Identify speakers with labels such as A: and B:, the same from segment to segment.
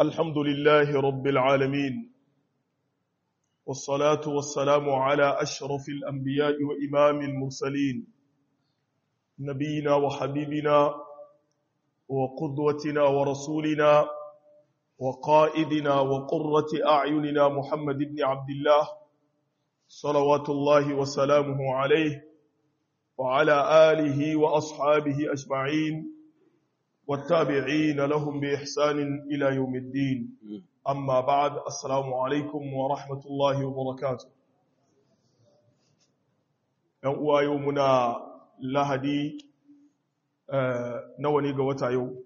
A: الحمد لله رب العالمين والصلاة والسلام على أشرف الأنبياء وإمام المرسلين نبينا وحبيبنا وقدوتنا ورسولنا وقائدنا وقرة أعيننا محمد بن عبد الله صلوات الله وسلامه عليه وعلى آله وأصحابه أجمعين والتابعين لهم بإحسان إلى يوم الدين أما بعد السلام عليكم ورحمة الله وبركاته يوم يومنا لهدي نواني قوتا يوم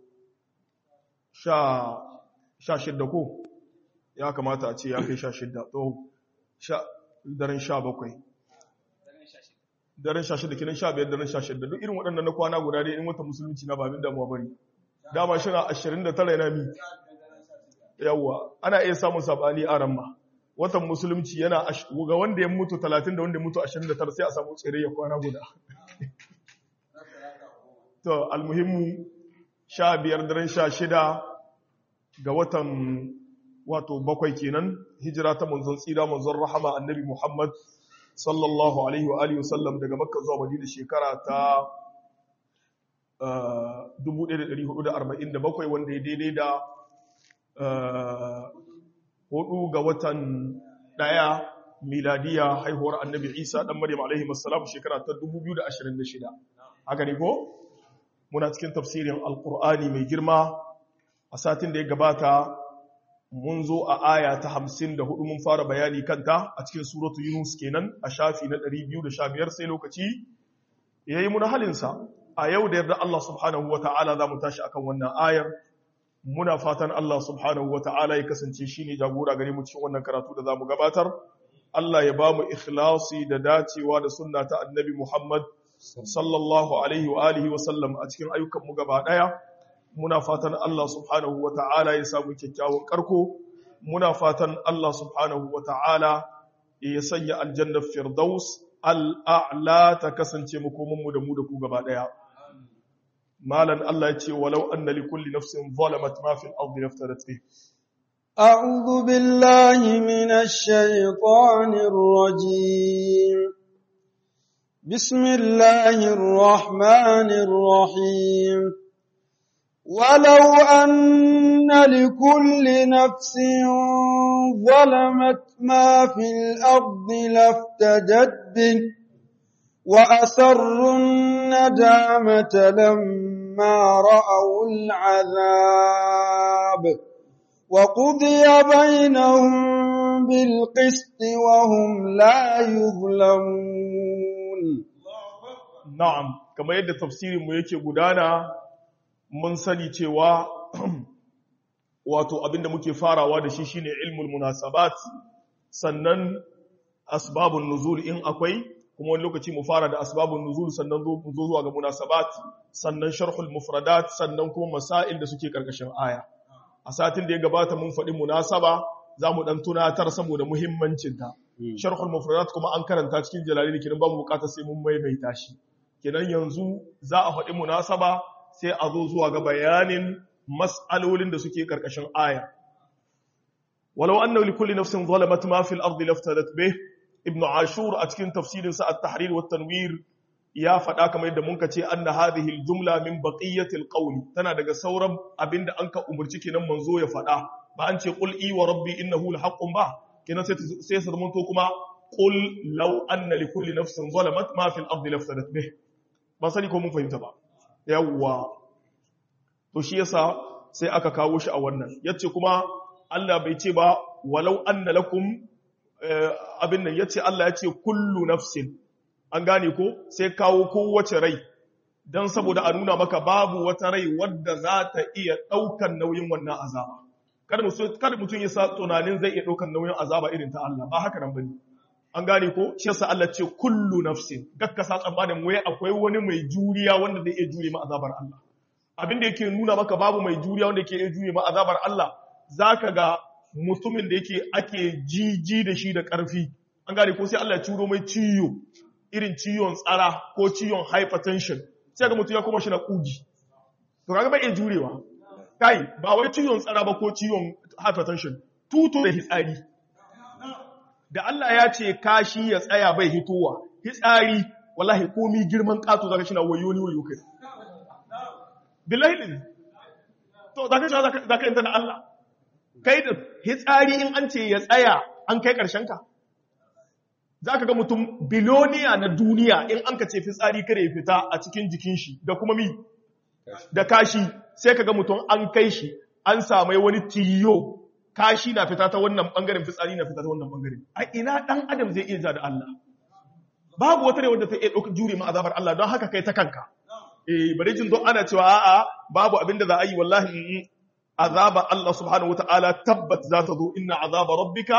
A: sha sha shidda ko ya kamata a ce ya kai sha shidda to sha daren sha bakwai daren sha shidda kinan sha biyar daren sha shidda duk irin waɗannan na kwana guda dai in wata musulunci na babin damuwa bari dama shi na ashirin da tara yana mi yawwa ana iya samun sabani a ramma watan musulunci yana ga wanda ya mutu talatin da wanda ya mutu ashirin da tara sai a samu tsere ya kwana guda to almuhimmu sha biyar daren sha shida ga watan wato bakwai kenan hijira ta manzon tsira manzon rahama annabi Muhammad sallallahu alaihi wa alihi wasallam daga makka zuwa madina shekara ta 1447 wanda ya daidai da hudu ga watan daya miladiya haihuwar annabi isa dan maryam alaihi wassalam shekara ta 2026 haka ne ko muna cikin tafsirin alkur'ani mai girma a satin da ya gabata mun zo a aya ta hamsin da hudu mun fara bayani kanta a cikin suratu yunus kenan a shafi na 215 sai lokaci ya yi muna halinsa a yau da yarda Allah subhanahu wa ta'ala za mu tashi akan wannan ayar muna fatan Allah subhanahu wa ta'ala ya kasance shi ne jagora gare mu cikin wannan karatu da za mu gabatar Allah ya ba mu ikhlasi da dacewa da sunna ta annabi Muhammad sallallahu alaihi wa alihi wa sallam a cikin ayyukanmu gaba daya muna fatan Allah subhanahu wa ta'ala ya samu kyakkyawan karko muna fatan Allah subhanahu wa ta'ala ya sanya aljannar firdaus al'a'la ta kasance makomanmu da mu da ku gaba daya malan Allah ya ce walau anna li kulli nafsin zalamat ma fil ardi laftarat bih
B: أعوذ بالله من الشيطان الرجيم بسم الله الرحمن الرحيم ولو أن لكل نفس ظلمت ما في الأرض لافتدت به وأسروا الندامة لما رأوا العذاب وقضي بينهم بالقسط وهم لا يظلمون
A: na'am kamar yadda tafsirinmu yake gudana mun sani cewa wato abinda muke farawa da shi shine ilmul munasabat sannan asbabun nuzul in akwai kuma wani lokaci mu fara da asbabun nuzul sannan zo zuwa ga munasabat sannan sharhul mufradat sannan kuma masail da suke karkashin aya a satin da ya gabata mun faɗi munasaba za mu ɗan tunatar saboda muhimmancinta sharhul mufradat kuma an karanta cikin jalali kenan ba mu bukatar sai mun maimaita shi kenan yanzu za a faɗi munasaba sai a zo zuwa ga bayanin mas'alolin da suke karkashin aya walau annahu likulli nafsin zalamat ma fil ardi laftadat bih ibn ashur a cikin tafsirin sa at-tahrir wa tanwir ya faɗa kamar yadda mun ce anna hadhihi al-jumla min baqiyati al-qawli tana daga sauran abinda an ka umurci kenan manzo ya faɗa ba an ce qul i wa rabbi innahu lahaqqun ba kenan sai sai su zamanto kuma qul law anna likulli nafsin zalamat ma fil ardi laftadat bih ba sani ko mun fahimta ba yawwa to shi yasa sai aka kawo shi a wannan yace kuma Allah bai ce ba walau anna lakum abin nan yace Allah yace kullu nafsin an gane ko sai kawo kowace rai dan saboda a nuna maka babu wata rai wadda za ta iya daukan nauyin wannan azaba kada mutum kada mutum ya sa tunanin zai iya daukan nauyin azaba irin ta Allah ba haka nan bane an gane ko shi yasa Allah ce kullu nafsin gakka sa tsammanin wai akwai wani mai juriya wanda zai iya jure ma azabar Allah abin da yake nuna maka babu mai juriya wanda yake iya jure ma azabar Allah zaka ga mutumin da yake ake jiji da shi da ƙarfi an gane ko sai Allah ya turo mai ciyo irin ciyon tsara ko ciyon hypertension sai ga mutum ya koma shi na kugi to kaga bai iya jurewa kai ba wai ciwon tsara ba ko ciwon hypertension tuto da hitsari da Allah ya ce kashi ya tsaya bai hitowa hitsari wallahi komi girman kato zaka shina wayo ni wayo kai billahi to zaka shi zaka yanta na Allah kai da hitsari in an ce ya tsaya an kai karshen ka zaka ga mutum biloniya na duniya in an ka ce fitsari kare ya fita a cikin jikin shi da kuma mi da kashi sai ka ga mutum an kai shi an samai wani tiyo kashi na fita ta wannan bangaren fitsari na fita ta wannan bangaren a ina dan adam zai iya ja da Allah babu wata ne wanda ta iya ɗaukar jure ma azabar Allah don haka kai ta kanka eh bari jin don ana cewa a'a babu abin da za a yi wallahi azaba Allah subhanahu wataala tabbat za ta zo inna azaba rabbika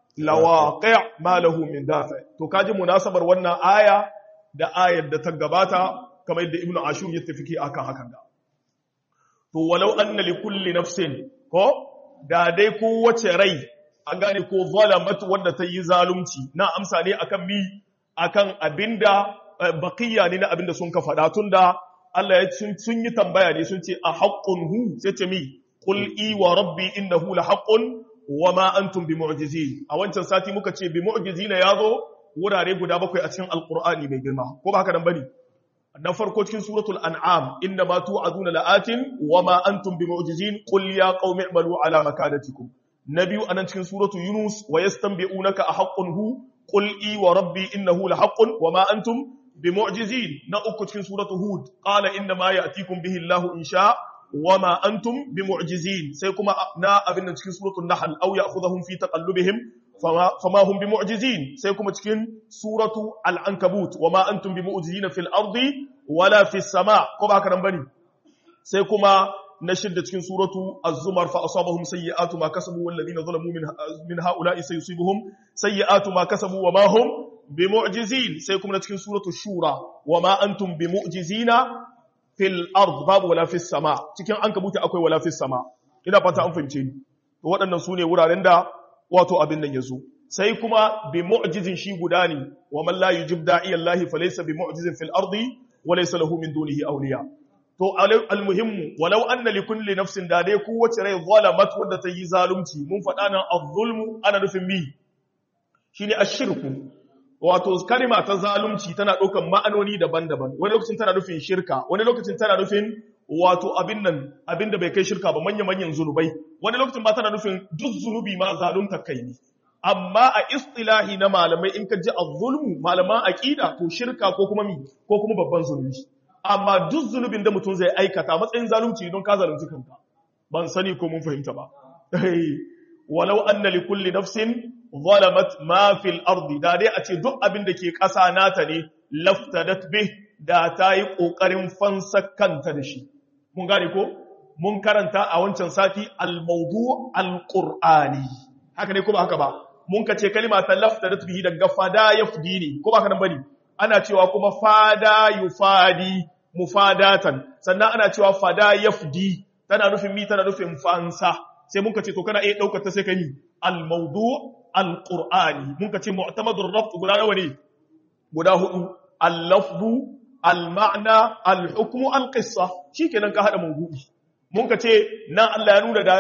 A: lawaqi' ma lahu min dafi to kaji munasabar wannan aya da ayar da ta gabata kamar yadda ibnu ashur ya tafiki akan hakan da to walau anna li kulli nafsin ko da dai kowace rai an gane ko zalamat wanda ta yi zalunci na amsa ne akan mi akan abinda baqiya ne na abinda sun ka faɗa tunda Allah ya sun yi tambaya ne sun ce a haqqun hu sai ce mi qul i wa rabbi innahu la haqqun wa ma antum bi mu'jizin a wancan sati muka ce bi mu'jizina yazo wurare guda bakwai a cikin alqur'ani mai girma ko ba haka nan bane na farko cikin suratul an'am inna ma tu'aduna la'atin wa ma antum bimu'jizin qul ya qaumi i'malu ala makanatikum nabiyu anan cikin suratul yunus wa yastanbi'unaka ahaqqun hu qul i wa rabbi innahu lahaqqun wa ma antum bimu'jizin na uku cikin suratul hud qala inna ma ya'tikum bihi Allahu in sha wa ma antum bimu'jizin sai kuma na abin nan cikin suratul nahl aw ya'khudhuhum fi taqallubihim fama hum bimu'jizin sai kuma cikin suratu al-ankabut wama antum bimu'jizina fil ardi wala fis sama ko ba haka nan bane sai kuma na shidda cikin suratu az-zumar fa asabahum sayyi'atu ma kasabu wal ladina zalamu min min ha'ula'i sayusibuhum sayyi'atu ma kasabu wama hum bimu'jizin sai kuma cikin suratu shura wama antum bimu'jizina fil ard babu wala fis sama cikin ankabut akwai wala fis sama ina fata an fahimce ni to waɗannan sune wuraren da wato abin nan ya zo sai kuma bi mu'jizin shi guda ne wa man la yujib da'iya Allah fa laysa bi mu'jizin fil ardi wa laysa lahu min dunihi awliya to almuhim walau anna li kulli nafsin da dai kowace rai zalamat wanda ta yi zalunci mun faɗa nan az-zulmu ana nufin mi shine ash-shirku wato kalima ta zalunci tana ɗaukan ma'anoni daban-daban wani lokacin tana nufin shirka wani lokacin tana nufin wato abin nan abin da bai kai shirka ba manya-manyan zunubai wani lokacin ba tana nufin duk zunubi ma zalunta kai ne amma a istilahi na malamai in ka ji az-zulmu malaman aqida to shirka ko kuma mi ko kuma babban zunubi amma duk zunubin da mutum zai aikata matsayin zalunci don ka zalunci kanka ban sani ko mun fahimta ba walau anna li kulli nafsin zalamat ma fil ardi da dai a ce duk abin da ke ƙasa nata ne laftadat bih da ta yi ƙoƙarin fansa kanta da shi mun gane ko mun karanta a wancan sati al-mawdu al-qur'ani haka ne ko ba haka ba mun ka ce kalima ta laftadat bihi daga fada yafdi ne ko ba haka nan bane ana cewa kuma fada yufadi mufadatan sannan ana cewa fada yafdi tana nufin mi tana nufin fansa sai mun ka ce to kana iya daukar ta sai ka yi al-mawdu al-qur'ani mun ka ce mu'tamadur rabt guda nawa ne guda hudu al-lafdu al-ma'na al-hukmu al-qissa shikenan ka hada mawdu'i mun ka ce nan Allah ya nuna da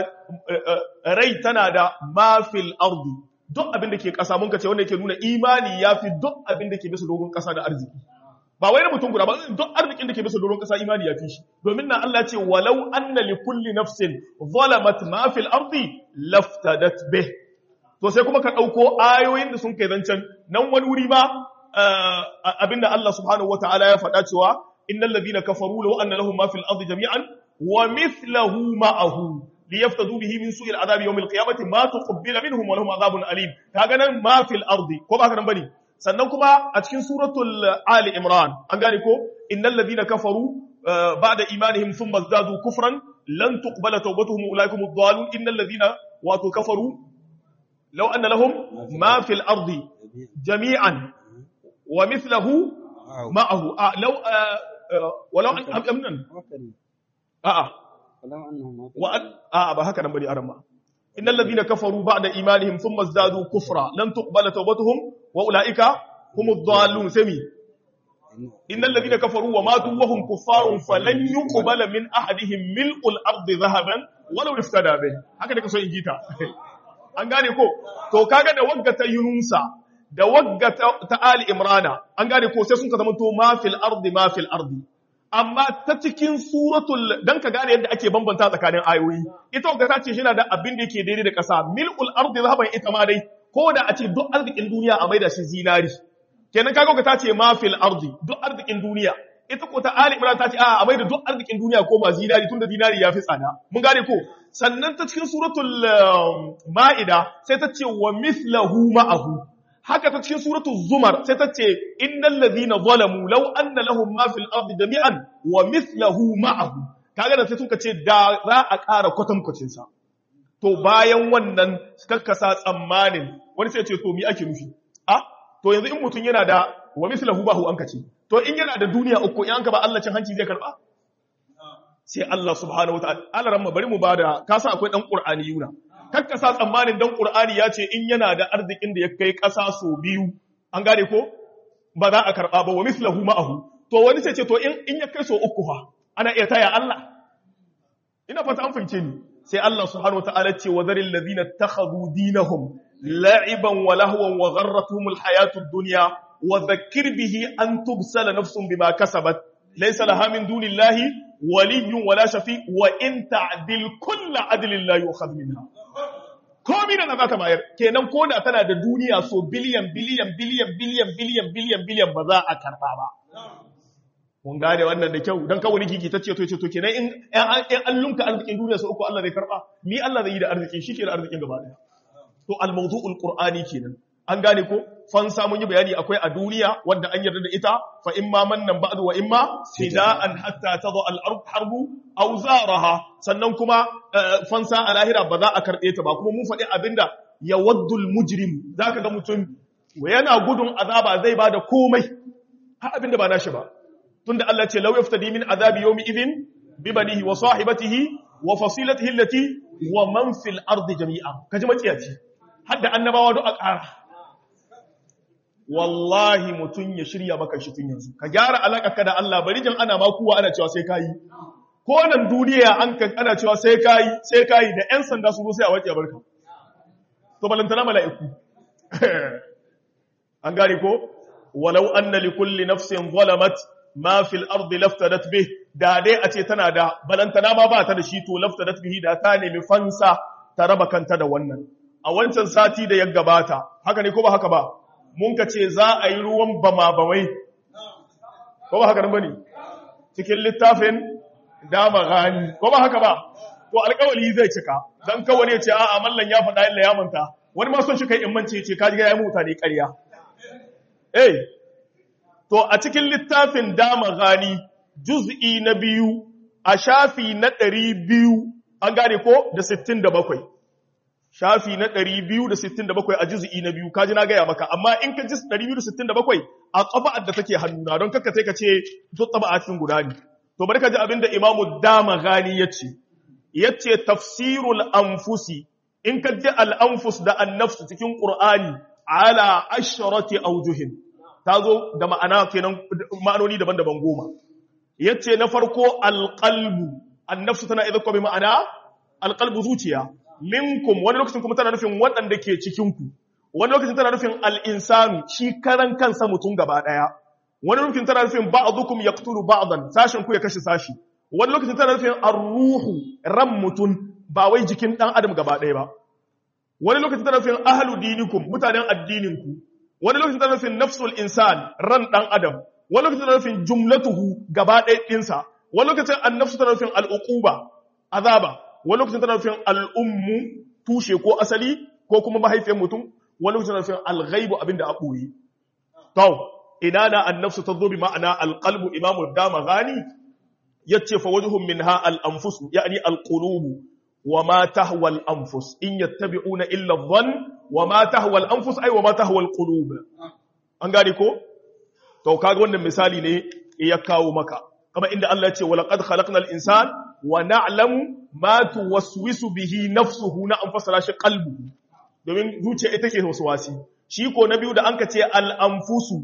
A: rai tana da ma fil ardi duk abin da ke kasa mun ka ce wanda yake nuna imani yafi duk abin da ke bisa dogon kasa da arziki ba wai na mutum guda ba duk arzikin da ke bisa doron kasa imani ya fi shi domin na Allah ce walau anna li kulli nafsin zalamat ma fil ardi laftadat bih to sai kuma ka dauko ayoyin da sun kai zancen nan wani wuri ma abinda Allah subhanahu wataala ya faɗa cewa innal ladina kafaru law anna lahum ma fil ardi jami'an wa mithluhu ma'ahu liyaftadu bihi min su'il adabi yawm al-qiyamati ma tuqbila minhum wa lahum adhabun alim kaga nan ma fil ardi ko ba ka nan bane sannan kuma a cikin suratul Ali Imran an gane ko innal ladina kafaru ba'da imanihim thumma zadu kufran lan tuqbala tawbatuhum ulaikum ad-dallun innal ladina wato kafaru law anna lahum ma fil ardi jami'an wa mithluhu ma'ahu law walau an amnan a'a wa a'a ba haka nan bane aran ma إن الذين كفروا بعد إيمانهم ثم ازدادوا كفرا لن تقبل توبتهم وأولئك هم الضالون سمي innal ladina kafaru wa matu wa hum kuffarun falan yuqbala min ahadihim mil'ul ardi dhahaban walau iftada bih haka da kaso in jita an gane ko to kaga da wagga ta yunusa da wagga ta ali imrana an gane ko sai sun ka zama to ma fil ardi ma fil ardi amma ta cikin suratul dan ka gane yadda ake bambanta tsakanin ayoyi ita wagga ta ce shi na da abin da yake daidai da kasa mil'ul ardi zahaban ita ma dai ko da a ce duk arzikin duniya a maida shi zinari kenan kaga ka ta ce ma fil ardi duk arzikin duniya ita ko ta ali imran ta ce a a maida duk arzikin duniya ko ma zinari tunda zinari ya fi tsada mun gane ko sannan ta cikin suratul ma'ida sai ta ce wa mithlahu ma'ahu haka ta cikin suratul zumar sai ta ce innal ladhina zalamu law anna lahum ma fil ardi jami'an wa mithlahu ma'ahu kaga da sai sun ce da za a ƙara kwatankwacin sa to bayan wannan kakkasa tsammanin wani sai ce to mi ake nufi a to yanzu in mutum yana da wa mislahu bahu an kace to in yana da duniya uku in an ka ba Allah cin hanci zai karba sai Allah subhanahu wataala Allah ramma bari mu bada ka san akwai dan qur'ani yuna kakkasa tsammanin dan qur'ani ya ce in yana da arzikin da ya kai kasa so biyu an gane ko ba za a karba ba wa mislahu ma'ahu to wani sai ce to in in ya kai so uku fa ana iya taya Allah ina fata an fahimce ni sai Allah subhanahu wataala ce wa zaril ladina takhadhu dinahum la'iban wa lahwan wa gharratuhum alhayatud dunya wa dhakkir bihi an tubsala nafsun bima kasabat laysa laha min dunillahi waliyyun wala shafi wa in ta'dil kullu adlin la yu'khadh minha komi da za ta bayar kenan ko da tana da duniya so biliyan biliyan biliyan biliyan biliyan biliyan biliyan ba za a karba ba mun gane wannan da kyau don kawai kiki ta ce to ce to kenan in in an lunka arzikin duniya su uku Allah zai karba ni Allah zai yi da arziki shi ke da arzikin gaba daya to al mawdu'ul qur'ani kenan an gane ko fansa mun yi bayani akwai a duniya wanda an yarda da ita fa imma mannan ba'du wa imma fida'an hatta tadha al ard harbu aw zaraha sannan kuma fansa a lahira ba za a karbe ta ba kuma mun faɗi abinda yawaddul mujrim zaka ga mutum yana gudun azaba zai bada komai har abinda ba nashi ba tunda Allah ce law yaftadi min azabi yawmi idhin bi banihi wa sahibatihi wa fasilatihi allati wa man fil ardi jami'a kaji maciyaci hadda annabawa duk a ƙara wallahi mutun ya shirya maka shi tun yanzu ka gyara alaƙarka da Allah bari jin ana makuwa ana cewa sai kayi ko nan duniya an kan ana cewa sai kayi sai kayi da ƴan sanda su zo sai a wace barka to balantana mala'iku an gane ko walau anna likulli nafsin zalamat ma fil ardi laftadat bih da dai a ce tana da balantana ma ba ta da shi to laftadat bihi da ta nemi fansa ta raba kanta da wannan a wancan sati da ya gabata haka ne ko ba haka ba mun ka ce za a yi ruwan bama bamai ko ba haka nan bane cikin littafin dama gani ko ba haka ba to alƙawari zai cika dan kawai ya ce a'a mallan ya faɗa illa ya manta wani ma son shi kai in mance ce ka ji ga ya mutane ƙarya eh To a cikin littafin dama gani juz'i na biyu a shafi na ɗari biyu an gane ko da sittin da bakwai. Shafi na ɗari biyu da sittin da bakwai a juz'i na biyu, kaji na gaya maka, amma in ka ji ɗari biyu da sittin da bakwai a ƙafa'ar da take hannuna don kakka sai ka ce duk tsaba a cikin guda ne. To bari ka ji abin da imamu dama gani ya ce, ya ce tafsirul anfusi, in ka ji al'anfus da annafsu cikin ƙur'ani ala asharati aujuhin. ta zo da ma'ana kenan ma'anoni daban-daban goma yace na farko alqalbu annafsu tana idan kuma ma'ana alqalbu zuciya minkum wani lokacin kuma tana nufin waɗanda ke cikin ku wani lokacin tana nufin al-insanu shi karan kansa mutum gaba daya wani lokacin tana nufin ba'dukum yaqtulu ba'dan sashin ku ya kashe sashi wani lokacin tana nufin ar-ruhu ran mutum ba wai jikin dan adam gaba daya ba wani lokacin tana nufin ahlu dinikum mutanen addinin ku wani lokacin tana nufin nafsul insan ran dan adam wani lokacin tana nufin jumlatuhu gaba ɗaya ɗinsa wani lokacin annafsu tana nufin al'uquba azaba wani lokacin tana nufin al'ummu tushe ko asali ko kuma mahaifiyar mutum wani lokacin tana nufin alghaibu abinda a ɓoye to ina na annafsu ta zo bi ma'ana alqalbu imamu dama gani yace fa wajhum minha al-anfus yani al-qulubu وما تهوى الأنفس إن يتبعون إلا الظن وما تهوى الأنفس أي وما تهوى القلوب an gane ko to kaga wannan misali ne ya kawo maka kama inda Allah ya ce wa laqad khalaqnal insan wa na'lamu ma tuwaswisu bihi nafsuhu na an fasara shi qalbu domin zuciya ita ke waswasi shi ko na biyu da anka ce al anfusu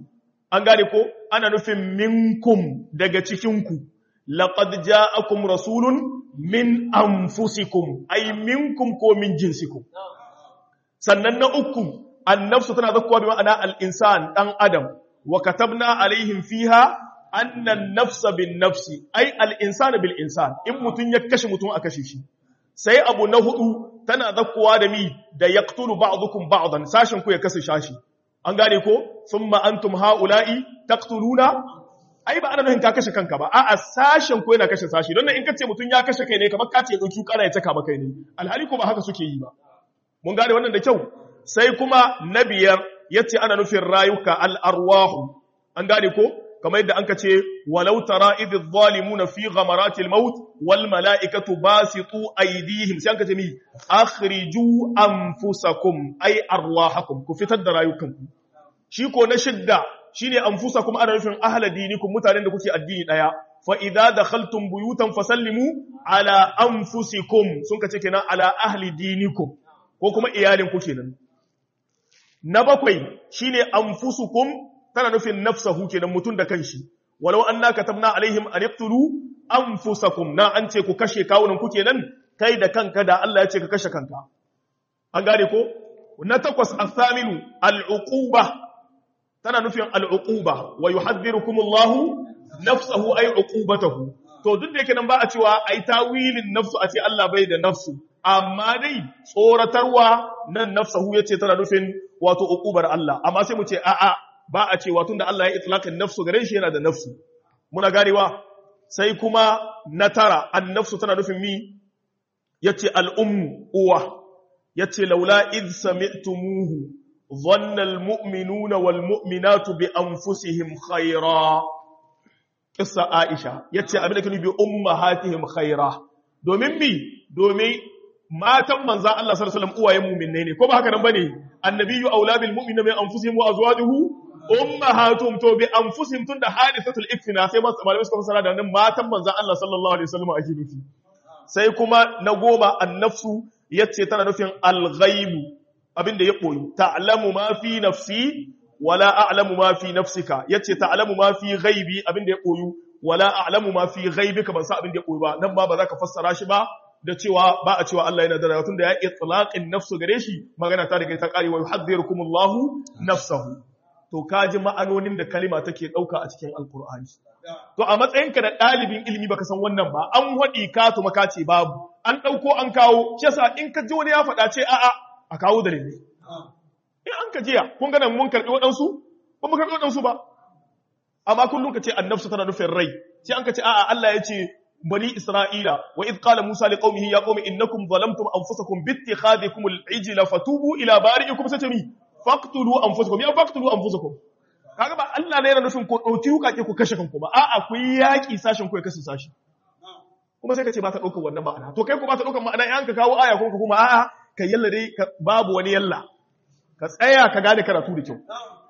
A: an gane ko ana nufin minkum daga cikinku laqad ja'akum rasulun min anfusikum ay minkum ko min jinsikum sannan na uku annafsu tana zakkuwa bi ma'ana al-insan dan adam wa katabna alaihim fiha anna an-nafsa bin-nafsi ay al-insan bil-insan in mutun ya kashe mutun a kashe shi sai abu na hudu tana zakkuwa da mi da yaqtulu ba'dukum ba'dan sashin ku ya kashe shashi an gane ko thumma antum haula'i taqtuluna ai ba ana nufin ka kashe kanka ba a'a sashen ko yana kashe sashi don nan in kace mutun ya kashe kai ne kamar ka ce dauki kana ya taka maka ne alhali ko ba haka suke yi ba mun gane wannan da kyau sai kuma na biyar yace ana nufin rayuka al-arwahu an gane ko kamar yadda anka ce walau tara idh zalimuna fi ghamarati al-maut wal malaikatu basitu aydihim sai anka ce mi akhriju anfusakum ay arwahakum ku fitar da rayukanku shi ko na shidda shine anfusakum ana nufin ahla dinikum mutanen da kuke addini daya fa idza dakhaltum buyutan fasallimu ala anfusikum sun kace kenan ala ahli dinikum ko kuma iyalin ku kenan na bakwai shine anfusukum tana nufin nafsahu kenan mutun da kanshi walau anna katabna alaihim an yaqtulu anfusakum na an ce ku kashe kawunan ku kenan kai da kanka da Allah ya ce ka kashe kanka an gane ko na takwas athaminu al'uquba tana nufin al'uquba wa yuhadhdhirukumullahu nafsahu ay uqubatahu to duk da yake nan ba a cewa ai tawilin nafsu a ce Allah bai da nafsu amma dai tsoratarwa nan nafsahu yace tana nufin wato uqubar Allah amma sai mu ce a'a ba a cewa tunda Allah ya itlaqin nafsu gare shi yana da nafsu muna ganewa sai kuma na tara an nafsu tana nufin mi yace al-ummu uwa yace laula id sami'tumuhu dhanna al-mu'minuna wal mu'minatu bi anfusihim khayra kissa Aisha yace abin da kake bi ummahatihim khayra domin mi domin matan manzan Allah sallallahu alaihi wasallam uwayen mu'minai ne ko ba haka nan bane annabiyyu aula bil mu'minina min anfusihim wa azwajuhu ummahatuhum to bi anfusihim tunda hadisatul ifna sai malamai suka fasara da nan matan manzan Allah sallallahu alaihi wasallam ake nufi sai kuma na goma annafsu yace tana nufin al-ghaibu abinda ya koyi ta'lamu ma fi nafsi wala a'lamu ma fi nafsika yace ta'lamu ma fi ghaibi abinda ya koyi wala a'lamu ma fi ghaibika ban sa abinda ya koyi ba nan ba ba za ka fassara shi ba da cewa ba a cewa Allah yana da rayuwa tunda ya itlaqin nafsu gare shi magana ta daga ta kare wa yuhadhdhirukumullahu nafsahu to kaji ma'anonin da kalima take dauka a cikin alqur'ani to a matsayinka da dalibin ilimi baka san wannan ba an wadi ka to maka ce babu an dauko an kawo shi yasa in ka ji wani ya faɗa ce a'a a kawo dalili in an ka jiya kun ga nan mun karbi waɗansu ba mu karbi waɗansu ba amma kullum ka ce annafsu tana nufin rai sai an ka ce a'a Allah ya ce bani Isra'ila wa idh qala Musa li qaumihi ya qaumi innakum zalamtum anfusakum bi ittikhadikum al-ijla fatubu ila bari'ikum satami faqtulu anfusakum ya faqtulu anfusakum kaga ba Allah ne yana nufin ko dauki hukake ku kashe kanku ba a'a ku yi yaki sashin ku ya kashe sashi kuma sai ka ce ba ta daukar wannan ma'ana to kai ku ba ta daukar ma'ana in ka kawo aya ko kuma a'a ka yalla dai babu wani yalla ka tsaya ka gane karatu da kyau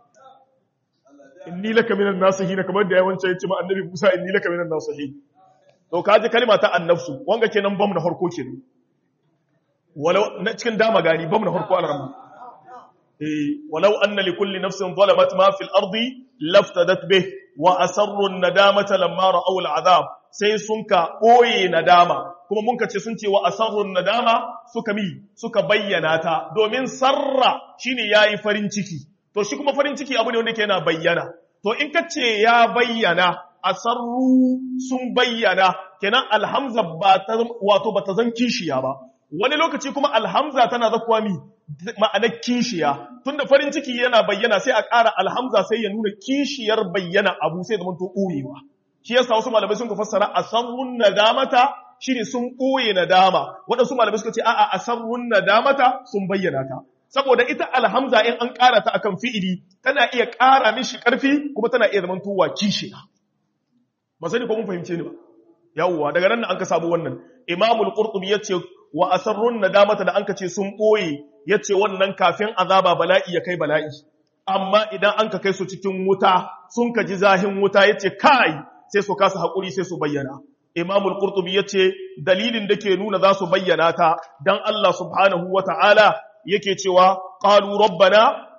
A: inni laka minan nasihin kamar da yawancin yace ma annabi Musa inni laka minan nasihin to kaji kalma ta annafsu wanga kenan bam na farko kenan walau na cikin dama gani bam na farko alramma eh walau anna li kulli nafsin zalamat ma fil ardi laftadat bih wa asarru an-nadamata lamma ra'aw al-'adab sai sun ka boye nadama kuma mun ce sun ce wa asarru nadama suka mi suka bayyana ta domin sarra shine yayi farin ciki to shi kuma farin ciki abu ne wanda yake yana bayyana to in ka ce ya bayyana asarru sun bayyana kenan alhamza ba ta wato ba ta zan kishiya ba wani lokaci kuma alhamza tana zakuwa mi ma'anar kishiya tunda farin ciki yana bayyana sai a ƙara alhamza sai ya nuna kishiyar bayyana abu sai zama to ɓoyewa shi yasa wasu malamai sun ka fassara asarrun nadamata shine sun ɓoye nadama waɗansu malamai suka ce a'a asarrun nadamata sun bayyana ta saboda ita alhamza in an ƙara ta akan fi'ili tana iya ƙara mishi ƙarfi kuma tana iya zaman tuwa kishiya ba sani ko mun fahimce ni ba yawwa daga nan an ka samu wannan imamul qurtubi yace wa asarrun nadamata da anka ce sun boye yace wannan kafin azaba bala'i ya kai bala'i amma idan an ka kai su cikin wuta sun ka ji zahin wuta yace kai sai su kasa hakuri sai su bayyana imamul qurtubi yace dalilin da ke nuna za su bayyana ta dan Allah subhanahu wata'ala yake cewa qalu rabbana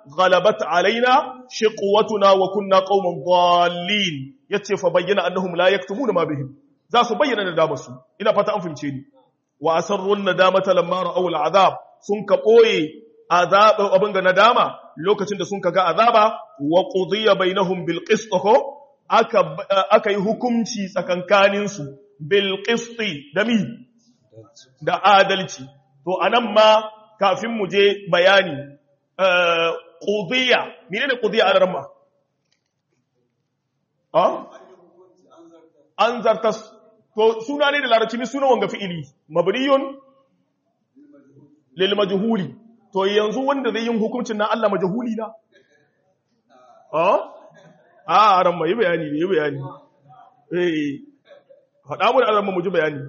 A: غلبت علينا شقوتنا وكنا قوما ضالين yace fa bayyana annahum la yaktumuna ma bihim za su bayyana nadama su ina fata an fahimce ni wa asarrun nadamata lamma ra'aw al'azab sun ka boye azab abin ga nadama lokacin da sun kaga azaba wa qudiya bainahum bil qist ko aka aka yi hukunci tsakankanin su bil qisti da mi da adalci to anan ma kafin mu je bayani qudiya menene qudiya a ramma an zartas to suna ne da larabci ne suna wanga fi'ili mabniyun lil majhuli to yanzu wanda zai yin hukuncin na Allah majhuli na a a ran mai bayani ne bayani eh faɗa mu da ran mu ji bayani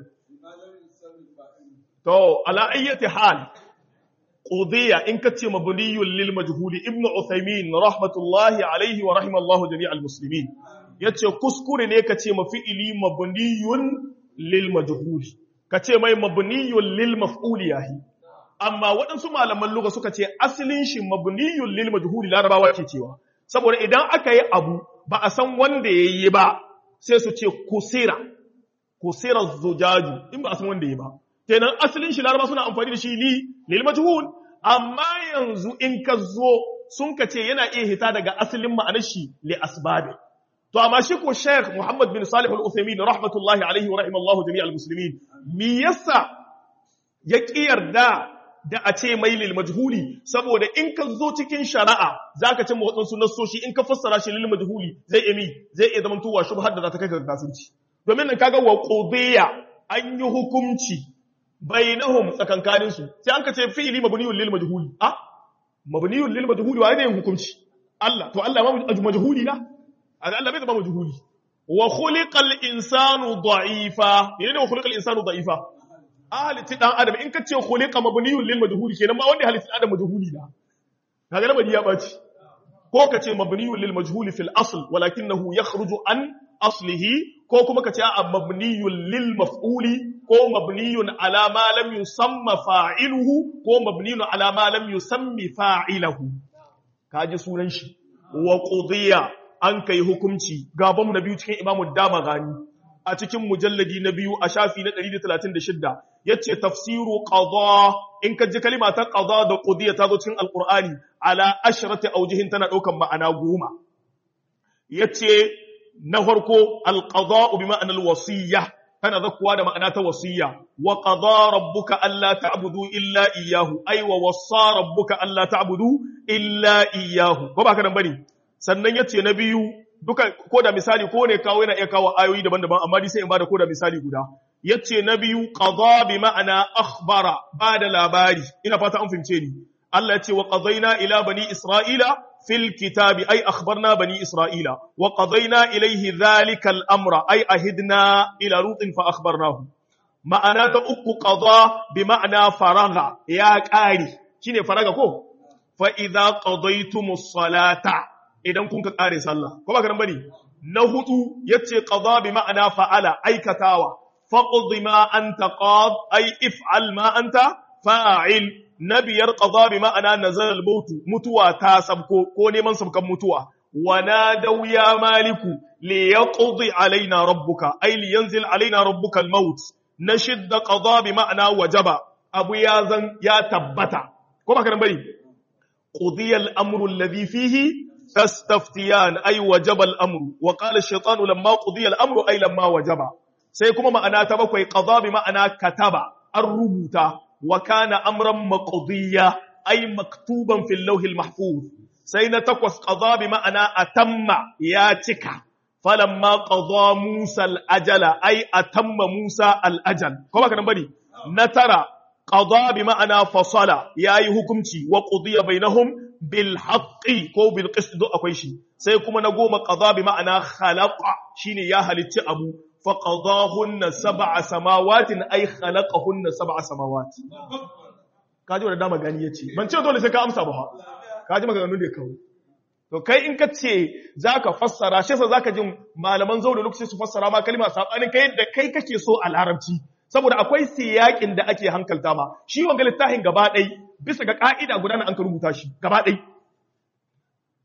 A: to ala ayyati hal qudiya in kace mabniyun lil majhuli ibnu uthaymin rahmatullahi alayhi wa rahimallahu jami'al muslimin yace kuskure ne kace mafi'ili mabniyun lil majhuli kace mai mabniyun lil maf'uli yahi amma waɗansu malaman lugha suka ce asalin shi mabniyun lil majhuli larabawa ke cewa saboda idan aka yi abu ba a san wanda yayi ba sai su ce kusira kusira zujaju in ba a san wanda yayi ba kenan asalin shi laraba suna amfani da shi li lil majhul amma yanzu in ka zo sun ka ce yana iya hita daga asalin ma'anar shi li asbabi to amma shi ko Sheikh Muhammad bin Salih Al-Uthaymeen rahmatullahi alaihi wa rahimallahu jami'al muslimin me yasa ya yarda da a ce mai lil majhuli saboda in ka zo cikin shari'a zaka ce waɗansu nassoshi in ka fassara shi lil majhuli zai emi zai iya zama tuwa shubhar da za ta kai ga kafirci domin nan kaga wa qudiya an yi hukunci bainahum tsakankanin su sai an ka ce fi'li mabniyun lil majhuli ah mabniyun lil majhuli wa ne yin hukunci Allah to Allah ma majhuli na Allah bai zama majhuli wa khuliqal insanu da'ifa menene wa khuliqal insanu da'ifa halitti dan adam in ka ce khuliqa mabniyun lil majhuli kenan ma wanda halitti adam majhuli na kaga lamari ya baci ko ka ce mabniyun lil majhuli fil asl walakinahu yakhruju an aslihi ko kuma ka ce a mabniyun lil maf'uli ko mabniyun ala ma lam yusamma fa'iluhu ko mabniyun ala ma lam yusammi fa'ilahu kaji sunan shi wa qudiya an kai hukunci gaban na biyu cikin imamu dama gani a cikin mujalladi na biyu a shafi na 136 yace tafsiru qada in ka ji kalima ta qada da qudiya ta zo cikin alqur'ani ala ashrati awjihin tana daukan ma'ana goma yace na farko alqada bi ma'ana alwasiyya tana zakuwa da ma'ana ta wasiyya wa qada rabbuka alla ta'budu illa iyyahu ay wa wassa rabbuka alla ta'budu illa iyyahu ko ba ka nan bane sannan yace na biyu duka ko da misali ko ne kawo yana iya kawo ayoyi daban-daban amma dai sai in bada ko da misali guda yace na biyu qada bi ma'ana akhbara bada labari ina fata an fahimce ni Allah yace wa qadaina ila bani isra'ila fil kitabi ay akhbarna bani isra'ila wa qadaina ilayhi dhalika al-amra ay ahidna ila lutin fa akhbarnahu ma'ana ta uku qada bi ma'ana faraga ya qari shine faraga ko fa idza qadaytumus salata idan kun ka ƙare sallah ko ba ka nan bane na hudu yace qada bi ma'ana fa'ala aikatawa faqdi ma anta qad ay if'al ma anta fa'il nabiyar qada bi ma'ana nazal al-maut mutuwa ta sabko ko neman sabkan mutuwa wa nadaw ya maliku li yaqdi alaina rabbuka ay li yanzil alaina rabbuka al-maut nashidda qada bi ma'ana wajaba abu ya zan ya tabbata ko ba ka nan bane qudiya al-amru alladhi fihi تستفتيان أي وجب الأمر وقال الشيطان لما قضي الأمر أي لما وجب سيكون معنا تبقى قضاء بمعنى كتب الربوت وكان أمرا مقضيا أي مكتوبا في اللوح المحفوظ سينتقص قضاء بمعنى أتم ياتك فلما قضى موسى الأجل أي أتم موسى الأجل كما كان بني نترى قضاء بمعنى فصل يا حكمتي وقضي بينهم bil haqqi ko bil qist duk akwai shi sai kuma na goma qada bi ma'ana khalaqa shine ya halicci abu fa qadahunna sab'a samawatin ay khalaqahunna sab'a samawati kaji wanda dama gani yace ban ce dole sai ka amsa ba kaji maganganun da kawo to kai in ka ce zaka fassara shi yasa zaka jin malaman zaure lokaci su fassara ma kalma sabanin kai da kai kake so a larabci saboda akwai siyakin da ake hankalta ma shi wanga littafin gaba ɗai bisa ga ka'ida guda na an ka rubuta shi gaba ɗai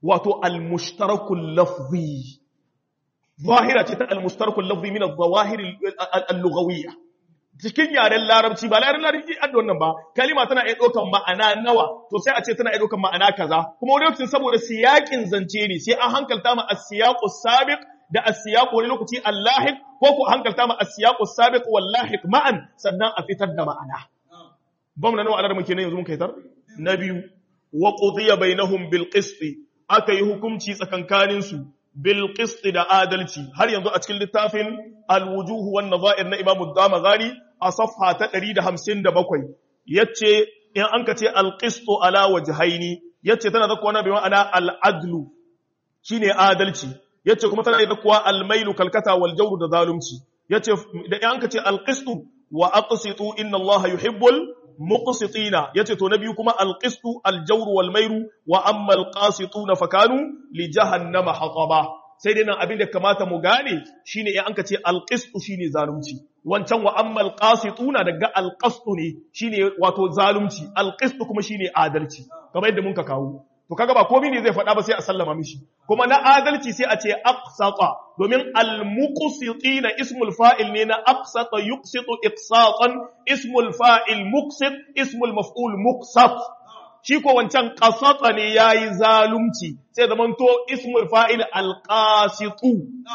A: wato al-mushtarakul lafzi zahira ce ta al-mushtarakul lafzi min al-zawahir al-lughawiyya cikin yaren larabci ba yaren larabci an da wannan ba kalima tana iya ɗaukan ma'ana nawa to sai a ce tana iya ɗaukan ma'ana kaza kuma wani lokacin saboda siyakin zance ne sai an hankalta ma as-siyaqu sabiq da as-siyaqu wani lokaci al-lahiq ko ko hankalta ma as-siyaqu sabiq wal lahiq ma'an sannan a fitar da ma'ana ba mu na nawa alar muke ne yanzu mun kai tar na biyu wa qudiya bainahum bil qist aka yi hukunci tsakankanin su bil qist da adalci har yanzu a cikin littafin al-wujuh wan nadha'ir na Imam ad-Damazani a safha ta 157 yace in an ka ce al-qist ala wajhaini yace tana da kuwa bi ma'ana al-adlu shine adalci yace kuma tana da kuwa al-mailu kalkata wal jawr da zalunci yace da in an ka ce al-qist wa aqsitu inna Allah yuhibbul muqsitina yace to na biyu kuma al-qistu al-jawr wal mairu wa amma al-qasituna fakanu li jahannama hataba sai dai nan abin da kamata mu gane shine in anka ce al-qistu shine zalunci wancan wa amma al-qasituna daga al-qastu ne shine wato zalunci al-qistu kuma shine adalci kamar yadda mun ka kawo to kaga ba komai ne zai faɗa ba sai a sallama mishi kuma na adalci sai a ce aqsata domin al-muqsitina ismul fa'il ne na aqsata yuqsitu iqsatan ismul fa'il muqsit ismul maf'ul muqsat shi ko wancan qasata ne yayi zalunci sai zaman to ismul fa'il al-qasitu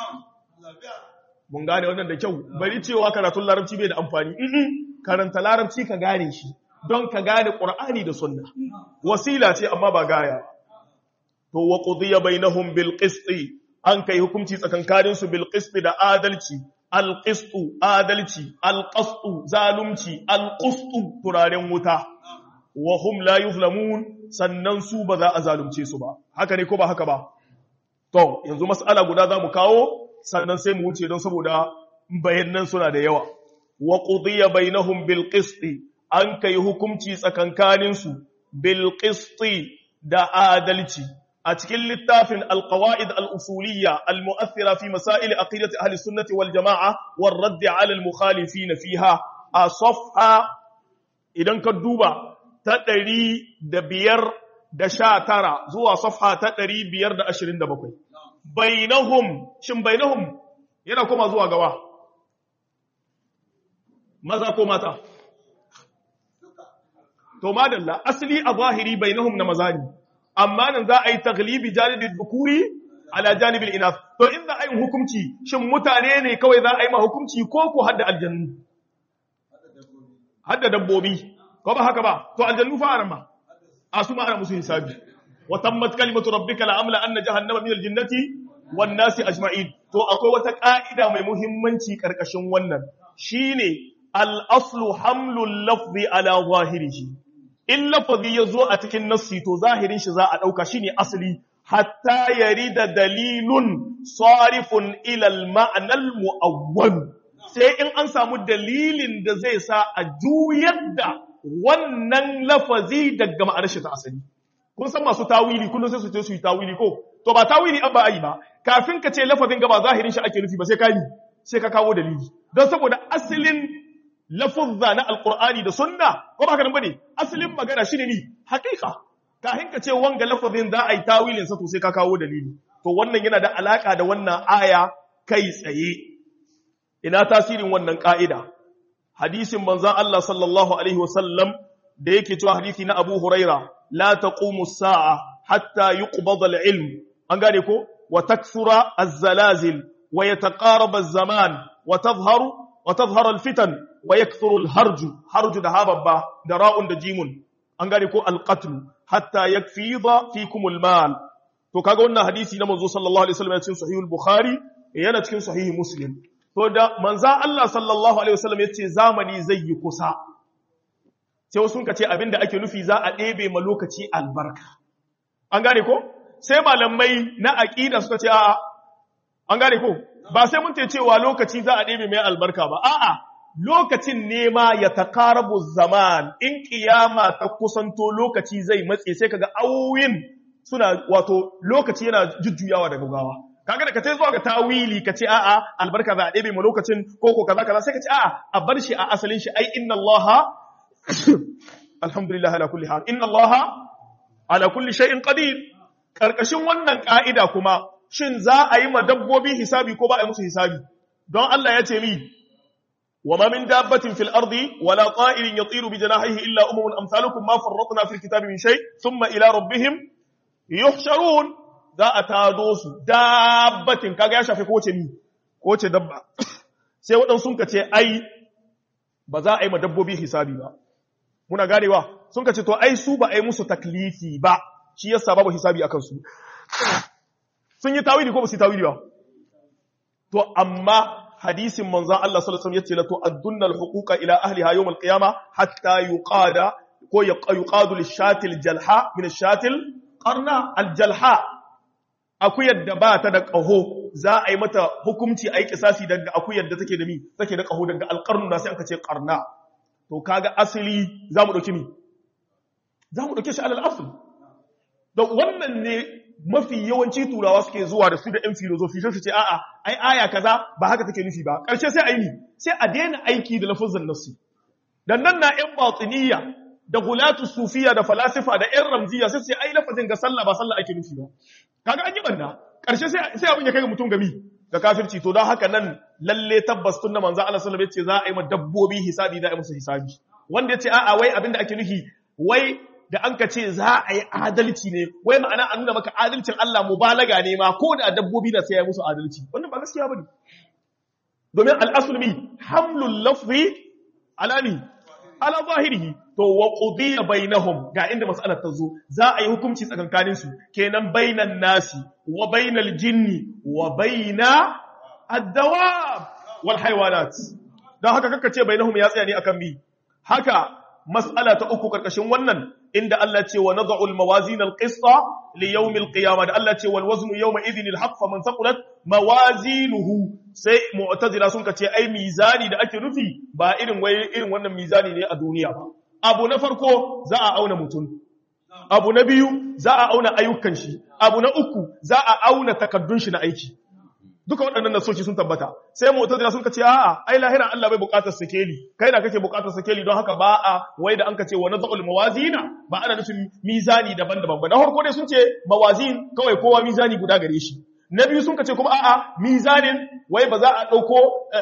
A: mun gane wannan da kyau bari cewa karatun larabci bai da amfani karanta larabci ka gane shi don ka gane ƙur'ani da sunna wasila ce amma ba gaya to wa qudiya bainahum bil qisti an kai hukunci tsakankanin su bil qisti da adalci al qistu adalci al qastu zalunci al qustu turaren wuta wa hum la yuzlamun sannan su ba za a zalunce su ba haka ne ko ba haka ba to yanzu mas'ala guda za mu kawo sannan sai mu wuce don saboda bayanan suna da yawa wa qudiya bainahum bil qisti an kai hukunci tsakankaninsu bilqisti da adalci a cikin littafin alqawaid al-usuliyya al-mu'athira fi masail aqidati ahli sunnati wal jama'a war radd 'ala al-mukhalifin fiha a safha idan ka duba ta 519 zuwa safha ta 527 bainahum shin bainahum yana koma zuwa gawa maza ko mata to madalla asali a zahiri bainahum na maza ne amma nan za a yi taglibi janibin dhukuri ala janibin inath to in za a yi hukunci shin mutane ne kawai za a yi ma hukunci ko ko hadda aljannu hadda dabbobi ko ba haka ba to aljannu fa arama a su ma ana musu hisabi wa tammat kalimatu rabbika la amla anna jahannama min aljinnati wan nasi ajma'in to akwai wata ka'ida mai muhimmanci karkashin wannan shine al-aslu hamlul lafzi ala zahirihi in lafazi ya zo a cikin nassi to zahirin shi za a ɗauka shi ne asali hatta yari da dalilun sarifun ilal ma'anar mu'awwal sai in an samu dalilin da zai sa a juyar da wannan lafazi daga ma'anar shi ta asali kun san masu tawili kullum sai su ce su yi tawili ko to ba tawili an ba a yi ba kafin ka ce lafazin gaba zahirin shi ake nufi ba sai ka yi sai ka kawo dalili don saboda asalin lafuzza na alkur'ani da sunna ko ba ka nan bane asalin magana shine ni hakika kafin ka ce wanga lafazin za a yi tawilin sa to sai ka kawo dalili to wannan yana da alaka da wannan aya kai tsaye ina tasirin wannan ka'ida hadisin manzon Allah sallallahu alaihi wasallam da yake cewa hadisi na Abu Huraira la taqumu as-sa'a hatta yuqbada al-ilm an gane ko wa takthura az-zalazil wa yataqaraba az-zaman wa tadhharu wa tadhharu al-fitan wa yakthuru al-harju harju da hababba da ra'un da jimun an gane ko al-qatl hatta yakfida fikum al-mal to kaga wannan hadisi na manzo sallallahu alaihi wasallam cikin sahih al-bukhari yana cikin sahih muslim to da manzo Allah sallallahu alaihi wasallam yace zamani zai yi kusa sai wasu ka ce abinda ake nufi za a ɗebe ma lokaci albarka an gane ko sai malamai na aqida suka ce a'a an gane ko ba sai mun ce cewa lokaci za a ɗebe mai albarka ba a'a lokacin nema ya takarabu zaman in kiyama ta kusanto lokaci zai matse sai kaga auyin suna wato lokaci yana jujjuyawa da gaggawa kaga da kace zuwa ga tawili kace a'a albarka za a ɗebe mu lokacin koko kaza kaza sai kace a'a a bar shi a asalin shi ai inna allaha alhamdulillah ala kulli hal inna allaha ala kulli shay'in qadir karkashin wannan ka'ida kuma shin za a yi ma dabbobi hisabi ko ba a yi musu hisabi don Allah ya ce mi wa ma min dabbatin fil ardi wala ta'irin yatiru bi janahihi illa umamun amsalukum ma farratna fil kitabi min shay thumma ila rabbihim yuhsharun za a tado su dabbatin kaga ya shafe kowace ni kowace dabba sai waɗansu sun ce ai ba za a yi ma dabbobi hisabi ba muna ganewa sun ce to ai su ba a yi musu taklifi ba shi yasa babu hisabi akan su sun yi tawili ko ba su yi tawili ba to amma hadisin manzon Allah sallallahu alaihi wasallam yace la tu'addunna al-huquqa ila ahliha yawm al-qiyama hatta yuqada ko yuqadu lish-shatil jalha min ash-shatil qarna al-jalha akuyar da ba ta da ƙaho za a yi mata hukunci a yi kisasi daga akuyar da take da mi take da ƙaho daga alƙarnu na sai aka ce ƙarna to kaga asali za mu ɗauki mi za mu ɗauke shi alal asali da wannan ne mafi yawanci turawa suke zuwa da su da yan filozofi sai su ce a'a ai aya kaza ba haka take nufi ba ƙarshe sai a yi sai a daina aiki da lafazin nassi dan nan na yan batiniya da gulatu sufiya da falasifa da yan ramziya sai su ce ai lafazin ga sallah ba sallah ake nufi ba kaga an yi banda karshe sai sai abin ya kai ga mutum gami ga kafirci to don haka nan lalle tabbas tun da manzo Allah sallallahu alaihi wasallam yace za a yi ma dabbobi hisabi za a yi musu hisabi wanda yace a'a wai abin da ake nufi wai da an ka ce za a yi adalci ne wai ma'ana an nuna maka adalcin Allah mubalaga ne ma ko da dabbobi da sai ya musu adalci wannan ba gaskiya bane domin al-aslu mi hamlul lafzi ala mi ala zahirihi to wa qudiya bainahum ga inda mas'alar ta zo za a yi hukunci tsakankanin su kenan bainan nasi wa bainal jinni wa baina ad-dawab wal haywanat dan haka kaka ce bainahum ya tsaya ne akan bi haka mas'ala ta uku karkashin wannan inda Allah ce wa nad'u al-mawazin al-qista li yawm al-qiyamah da Allah ce wal waznu yawma idhin al-haqq faman thaqulat mawazinuhu sai mu'tazila sun kace ai mizani da ake nufi ba irin wai irin wannan mizani ne a duniya ba abu na farko za a auna mutum abu na biyu za a auna ayyukan shi abu na uku za a auna takaddun shi na aiki duka waɗannan nasoci sun tabbata sai mu'tazila sun kace a'a ai lahira Allah bai buƙatar sakeli kai na kake buƙatar sakeli don haka ba a wai da an kace wa nazul mawazina ba ana nufin mizani daban-daban ba na farko dai sun ce mawazin kawai kowa mizani guda gare shi na biyu sun kace kuma a'a mizanin wai ba za a ɗauko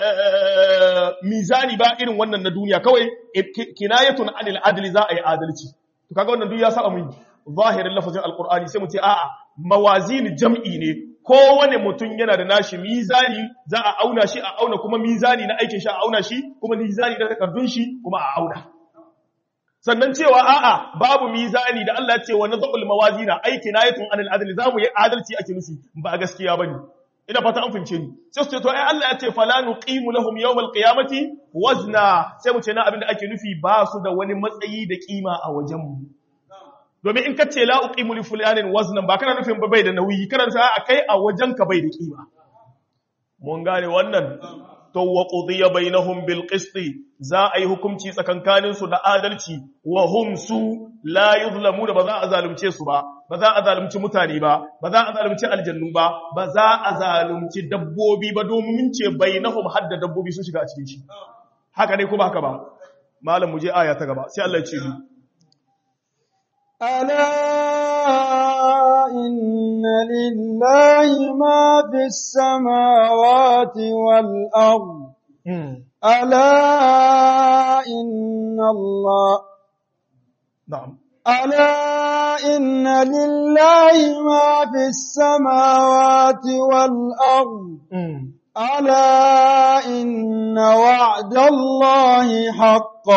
A: mizani ba irin wannan na duniya kawai kinayatun anil adli za a yi adalci to kaga wannan duk ya saba mun zahirin lafazin alqur'ani sai mu ce a'a mawazin jam'i ne kowane mutum yana da nashi mizani za a auna shi a auna kuma mizani na aikin shi a auna shi kuma mizani na takardun shi kuma a auna sannan cewa a'a babu mizani da Allah ya ce wa nadhul mawazina aiki nayatun anil adli zamu yi adalci ake nufi ba gaskiya bane ina fata an fince ni sai su ce to ai Allah ya ce fala nuqimu lahum yawmal qiyamati wazna sai mu ce na abinda ake nufi ba su da wani matsayi da kima a wajen mu domin in ka ce la uqimu li fulanin waznan ba kana nufin bai da nauyi kana sa a kai a wajen ka bai da kima mun gane wannan to wa qudiya bainahum bil qist za a yi hukunci tsakankanin su da adalci wa hum su la yuzlamuna ba za a zalunce su ba ba za a zalunci mutane ba ba za a zalunci aljannu ba ba za a zalunci dabbobi ba domin mun ce bainahum hadda dabbobi sun shiga a cikin shi haka ne ko ba haka ba malam mu je aya ta gaba sai Allah ya ce ni
B: ألا إن لله ما في السماوات والأرض ألا إن الله
A: na'am
B: ألا إن لله ما في السماوات والأرض ألا إن وعد الله حق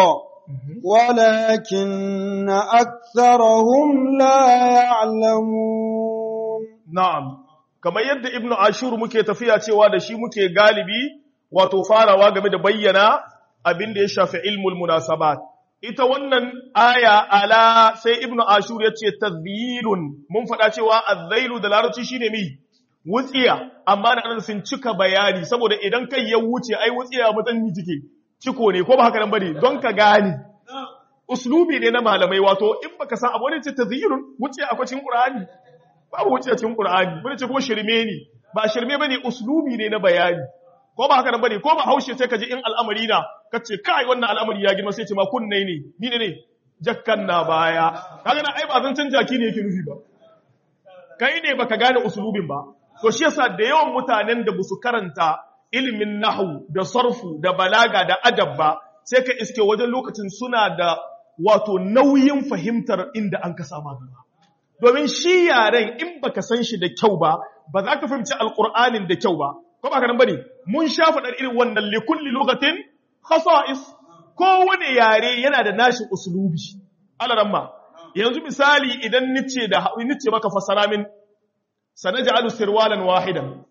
B: ولكن أكثرهم لا يعلمون
A: Na'am, kamar yadda Ibn Ashur muke tafiya cewa da shi muke galibi wato farawa game da bayyana abin da ya shafi ilmul munasabat. Ita wannan aya ala sai Ibn Ashur ya ce tazbirun mun faɗa cewa azzailu da larabci shine mi wutsiya amma da ana sun cika bayani saboda idan kai ya wuce ai wutsiya mutan cike ciko ne ko ba haka nan bane don ka gane uslubi ne na malamai wato in baka san abu ne ce tazyirun wuce akwai cikin qur'ani babu wuce cikin qur'ani bane ce kuma shirme ne ba shirme bane uslubi ne na bayani ko ba haka nan bane ko ba haushe sai ka ji in al'amari na kace kai wannan al'amari ya girma sai ce ma kunne ne ni ne jakkan na baya kaga na ai ba zan canja ki ne yake nufi ba kai ne baka gane usulubin ba to shi yasa da yawan mutanen da basu karanta ilimin nahwu da sarfu da balaga da adab ba sai ka iske wajen lokacin suna da wato nauyin fahimtar inda an ka sama gaba domin shi yaren in baka san shi da kyau ba ba za ka fahimci alqur'anin da kyau ba ko ba ka nan bane mun sha faɗar irin wannan likulli lugatin khasa'is kowane yare yana da nashi usulubi alaramma yanzu misali idan nice da nice maka fasara min sanaj'alu sirwalan wahidan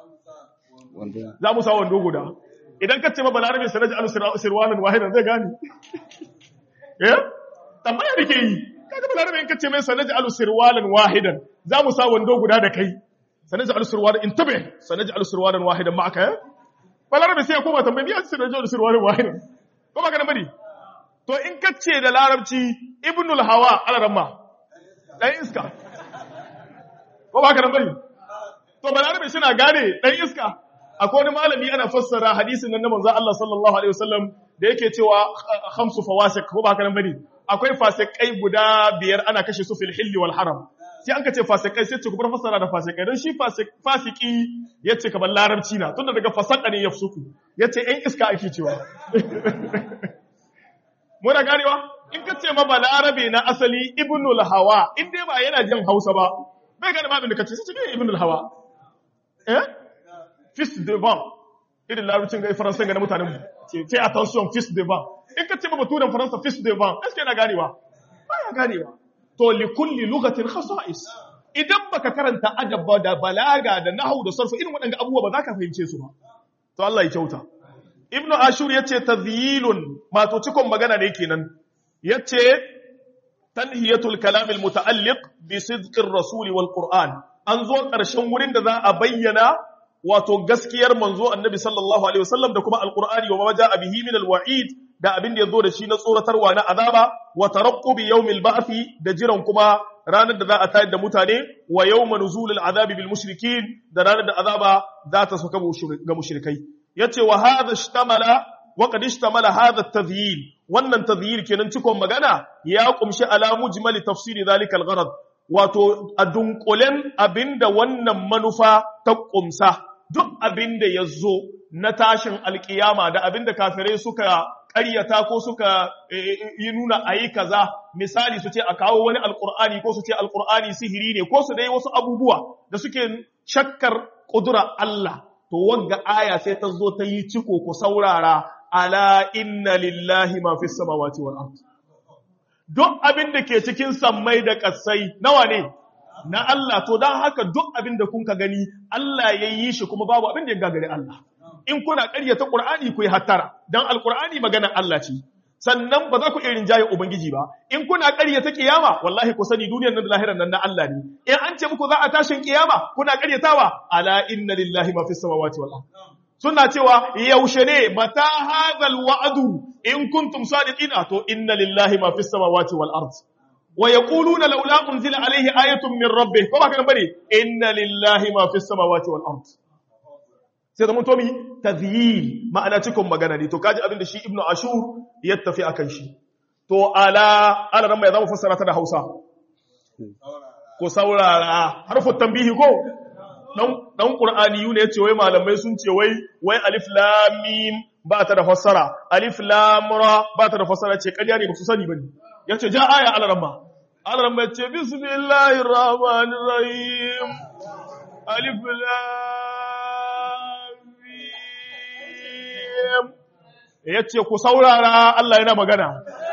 A: za mu sa wando guda idan ka ce ma balarabe sanaj'alu sirwalan wahidan zai gane eh tambaya dake yi kaga balarabe in ka ce mai sanaj'alu sirwalan wahidan za mu sa wando guda da kai sanaj'alu sirwalan intabe sanaj'alu sirwalan wahidan ma'aka eh balarabe sai ya koma tambayi ya sanaj'alu sirwalan wahidan ko ba ka bari to in ka ce da larabci ibnul hawa alaramma dan iska ko ba ka bari to balarabe suna gane dan iska akwai wani malami ana fassara hadisin nan na manzon Allah sallallahu alaihi wasallam da yake cewa khamsu fawasik ko ba ka bari akwai fasikai guda biyar ana kashe su fil hilli wal haram sai an ka ce fasikai sai ce ku bar fassara da fasikai don shi fasiki yace kamar larabci na tunda daga fasaka ne yafsuku yace ɗan iska ake cewa muna ganewa in ka ce ma balarabe na asali ibnul hawa in dai ba yana jin hausa ba bai gane babin da ka ce sai ce ibnul hawa eh fils de vent irin larabcin gai faransa ga na mutanen mu ce fais attention fils de vent in ka ce ma baturen faransa fils de vent est yana ganewa ba ya ganewa to li kulli lugatin khasa'is idan baka karanta adab da balaga da nahwu da sarfu irin waɗanda abubuwa ba za ka fahimce su ba to Allah ya kyauta ibnu ashur yace tadhyilun mato cikon magana ne kenan yace tanhiyatul kalam al muta'alliq bi sidqir rasul wal qur'an an zo ƙarshen wurin da za a bayyana wato gaskiyar manzo annabi sallallahu alaihi wasallam da kuma alqur'ani wa ma ja'a bihi min alwa'id da abin da yazo da shi na tsoratarwa na azaba wa taraqqubi yawmil ba'thi da jiran kuma ranar da za a tayar da mutane wa yawma nuzulil azabi bil mushrikin da ranar da azaba za ta sauka ga mushrikai yace wa hadha ishtamala wa qad ishtamala hadha at-tadhyil wannan tadhyil kenan cikon magana ya kumshi ala mujmali tafsiri zalika al-gharad wato a dunkulen abinda wannan manufa ta kumsa duk abinda yazo na tashin alkiyama da abinda kafirai suka ƙaryata ko suka yi nuna ayi kaza misali su ce a kawo wani alkur'ani ko su ce alkur'ani sihiri ne ko su dai wasu abubuwa da suke shakkar ƙudura Allah to wagga aya sai ta zo ta yi ciko ku saurara ala inna lillahi ma fi samawati wal ard duk abin da ke cikin sammai da kasai nawa ne na Allah to dan haka duk abin da kun ka gani Allah ya yi shi kuma babu abin da ya gagare Allah in kuna ƙaryata Qur'ani ku yi hattara dan alqur'ani maganar Allah ce sannan ba za ku irin jaye ubangiji ba in kuna ƙaryata kiyama wallahi ku sani duniyar nan da lahirar nan na Allah ne in an ce muku za a tashin kiyama kuna ƙaryatawa ala inna lillahi ma fis samawati wal ard suna cewa yaushe ne mata hadhal wa'du in kuntum sadiqina to inna lillahi ma fis samawati wal ard wa yaquluna laula unzila alayhi ayatun min rabbih ko ba kana bane inna lillahi ma fis samawati wal ard sai da mun to mi tadhyil ma'ana cikin magana ne to kaji abin da shi ibnu ashur ya tafi akan shi to ala ala ran mai zamu fassara ta da Hausa ko saurara harfu tambihi ko dan Qur'ani ne yace wai malamai sun ce wai wai alif lam mim ba ta da fassara alif lam ra ba ta da fassara ce ƙarya ne ba su sani bane yace ja aya al-ramma al-ramma yace bismillahir rahmanir rahim alif lam mim yace ku saurara Allah yana magana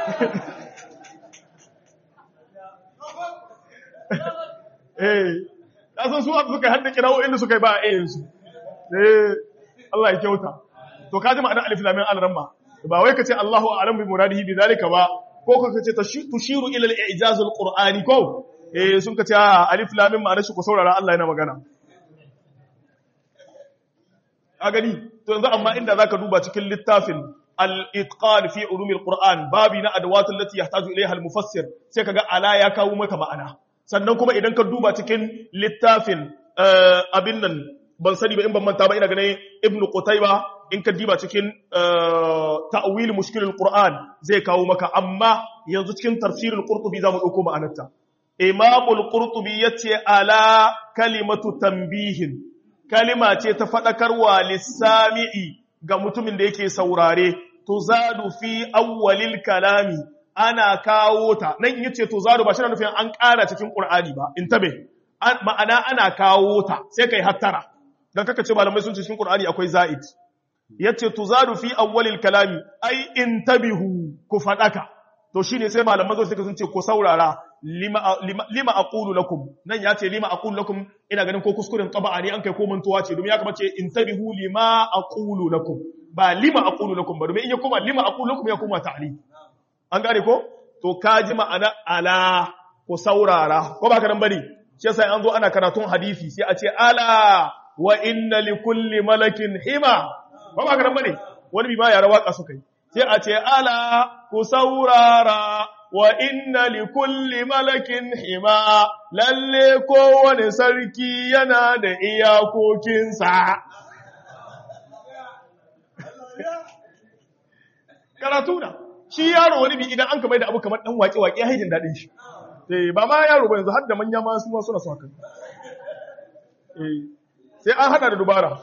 A: eh kasan su abu suka hadda kirawo inda suka yi ba a ayyansu eh Allah ya kyauta to kaji ma'anar alif lam mim al-ramma ba wai kace Allahu a'lam bi muradihi bi zalika ba ko ka kace tushiru ila al-i'jaz al-qur'ani ko eh sun kace alif lam mim ma'anar shi ko saurara Allah yana magana a gani to yanzu amma inda zaka duba cikin littafin al-itqan fi ulum al-qur'an babi na adawat allati yahtaju ilayha al-mufassir sai kaga ala ya kawo maka ma'ana sannan kuma idan ka duba cikin littafin abin nan ban sani ba in ban manta ba ina ganin ibn qutayba in ka diba cikin ta'wil mushkil al-qur'an zai kawo maka amma yanzu cikin tafsir al-qurtubi zamu dauko ma'anarta imamul qurtubi yace ala kalimatu tanbihin kalima ce ta fadakarwa lissami'i ga mutumin da yake saurare tuzadu fi awwalil kalami ana kawo ta nan yace tuzadu ba shi na nufin an ƙara cikin qur'ani ba intabe ma'ana ana kawo ta sai kai hattara dan kaka ce malamai sun ce cikin qur'ani akwai za'id yace tuzadu fi awwalil kalami ai intabihu ku fadaka to shine sai malaman zo suka sun ce ko saurara lima lima, lima aqulu lakum nan yace lima aqulu lakum ina ganin ko kuskuren taba'a ne an kai ko mantuwa ce domin ya kamace intabihu lima aqulu lakum ba lima aqulu lakum ba domin in ya koma lima aqulu lakum ya koma ta'li an gane ko to kaji ma'ana ala ko saurara ko ba ka nan bane shi yasa an zo ana karatun hadisi sai a ce ala wa inna likulli malakin hima ba ba karan bane wani bi ma yara waka suka yi sai a ce ala ku saurara wa inna li kulli malakin hima lalle kowane sarki yana da iyakokinsa karatu na shi yaro wani bi idan an kamar da abu kamar dan waƙe waƙe haidin daɗin shi eh ba ma yaro ba yanzu har da manya ma su ma suna son haka eh sai an hada da dubara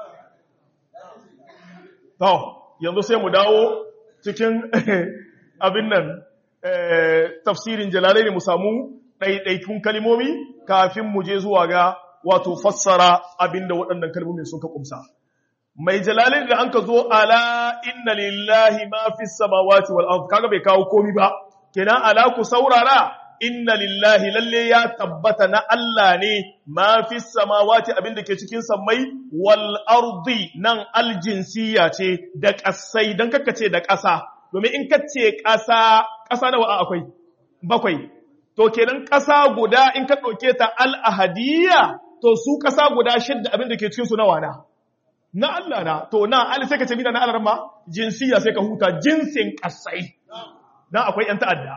A: To, yanzu sai mu dawo cikin abin nan tafsirin jalalai ne mu samu ɗaiɗaikun kalimomi kafin mu je zuwa ga wato fassara abin da waɗannan kalimomin suka ƙumsa. Mai jalalai da an ka zo ala inna lillahi ma fi samawati wal ard kaga bai kawo komi ba kenan ala ku saurara inna lillahi lalle ya tabbata na Allah ne ma fi samawati abinda ke cikin sammai wal ardi nan aljinsiya ce da ƙasai don ce da ƙasa domin in kace ƙasa ƙasa nawa akwai bakwai to kenan ƙasa guda in ka ɗauke ta al-ahadiyya to su ƙasa guda shidda abinda ke cikin su nawa na na Allah na to na al sai ka ce mina na Allah ma jinsiya sai ka huta jinsin ƙasai dan akwai yan ta'adda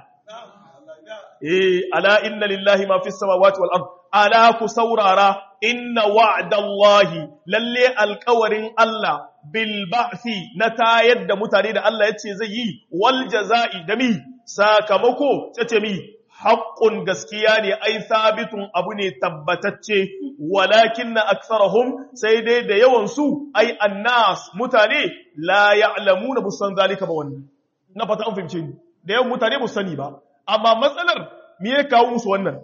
A: eh ala inna lillahi ma fis samawati wal ard ala ku saurara inna wa'dallahi lalle alqawarin Allah bil ba'thi na tayar da mutane da Allah yace zai yi wal jazai da mi sakamako tace mi haqqun gaskiya ne ai sabitun abu ne tabbatacce walakinna aktharuhum sai dai da yawan su ai annas mutane la ya'lamuna busan zalika ba wannan na fata an fahimce ni da yawan mutane ba sani ba amma matsalar me ya kawo musu wannan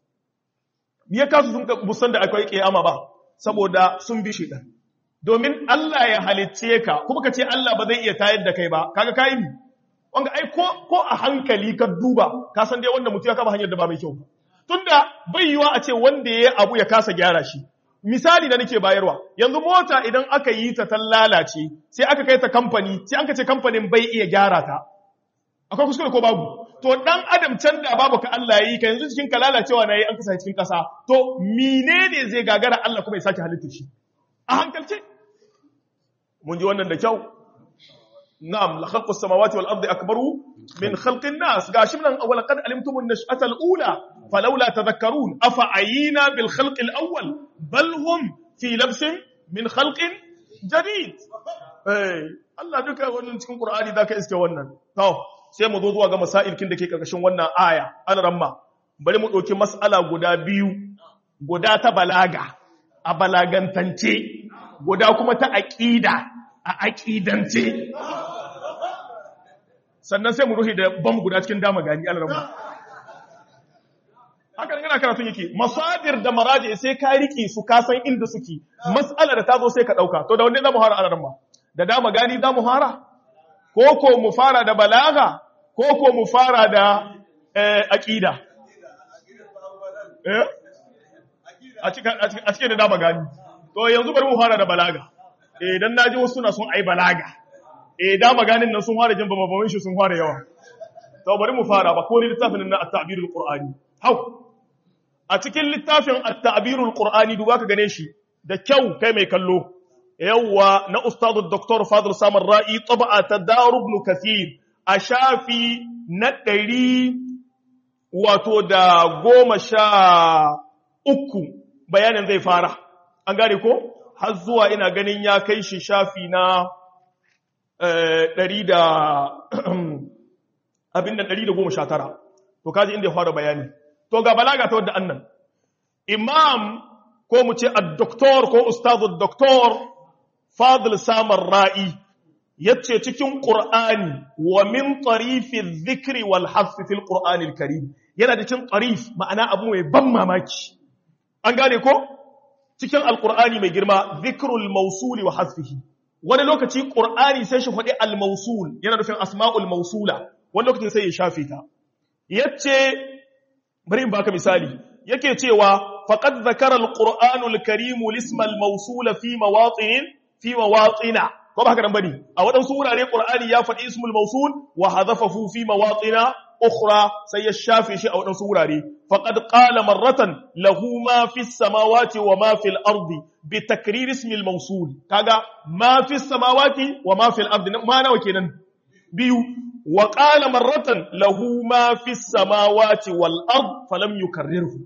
A: me ya kasu sun busan da akwai kiyama ba saboda sun bi shedan domin Allah ya halicce ka kuma ka ce Allah ba zai iya tayar da kai ba kaga kai ni wanga ai ko ko a hankali ka duba ka san dai wanda mutum ya kama hanyar da ba mai kyau tunda bai yiwa a ce wanda ya abu ya kasa gyara shi misali da nake bayarwa yanzu mota idan aka yi ta ta lalace sai aka kai ta kamfani sai an ka ce kamfanin bai iya gyara ta akwai kuskure ko babu to dan adam can da babu ka Allah yi ka yanzu cikin ka lalacewa nayi an kasa cikin kasa to menene zai gagara Allah kuma ya sake halitta shi a hankalce mun ji wannan da kyau na'am la khalqu samawati wal ardi akbaru min khalqi nas gashi nan awwal qad alimtum an-nash'ata al-ula falawla tadhakkarun afa ayina bil khalqi al-awwal bal hum fi labsin min khalqin jadid eh Allah duka wannan cikin Qur'ani zaka iske wannan to sai mu zo zuwa ga masailkin da ke karkashin wannan aya an ramma bari mu ɗauki mas'ala guda biyu guda ta balaga a balagantance guda kuma ta aƙida a aƙidance sannan sai mu ruhi da bam guda cikin dama gani an ramma hakan yana karatun yake masadir da maraji sai ka riƙe su ka san inda suke mas'ala da ta zo sai ka ɗauka to da wanne za mu hara an ramma da dama gani za mu hara ko ko mu fara da balaga ko ko mu fara da aƙida a cikin da dama gani to yanzu bari mu fara da balaga idan na ji wasu na sun ai balaga eh dama ganin nan sun fara jin bamabamin shi sun fara yawa to bari mu fara ba ko ni littafin na at-ta'birul qur'ani hau a cikin littafin at-ta'birul qur'ani duba ka gane shi da kyau kai mai kallo yawwa na ustadu Dr. Fadl Samar Ra'i taba'a ta Daru ibn Kathir a shafi na ɗari wato da goma sha uku bayanin zai fara. An gane ko? Har zuwa ina ganin ya kai shi shafi na ɗari da abin da ɗari da goma sha tara. To kaji inda ya fara bayani. to ga balaga ta wadda annan imam ko mu ce ad-doktor ko ustazu doktor fadil samar ra'i yace cikin qur'ani wa min tarifi dhikri wal hasf fil qur'anil karim yana da cikin tarif ma'ana abu mai ban mamaki an gane ko cikin alqur'ani mai girma dhikrul mawsuli wa hasfihi wani lokaci qur'ani sai shi faɗi al-mawsul yana nufin asma'ul mawsula wani lokacin sai ya shafe ta yace bari in baka misali yake cewa faqad zakara al-qur'anul karim lisma al-mawsula fi mawatin fi mawatina ko ba haka nan bane a wadansu wurare qur'ani ya faɗi ismul mawsul wa hadafahu fi mawatina ukhra sai ya shafe shi a wadansu wurare faqad qala marratan lahu ma fi samawati wa ma fi al-ardi bi takrir ismi al-mawsul kaga ma fi samawati wa ma fi al-ardi ma nawa kenan biyu wa qala marratan lahu ma fi samawati wal ard falam yukarrirhu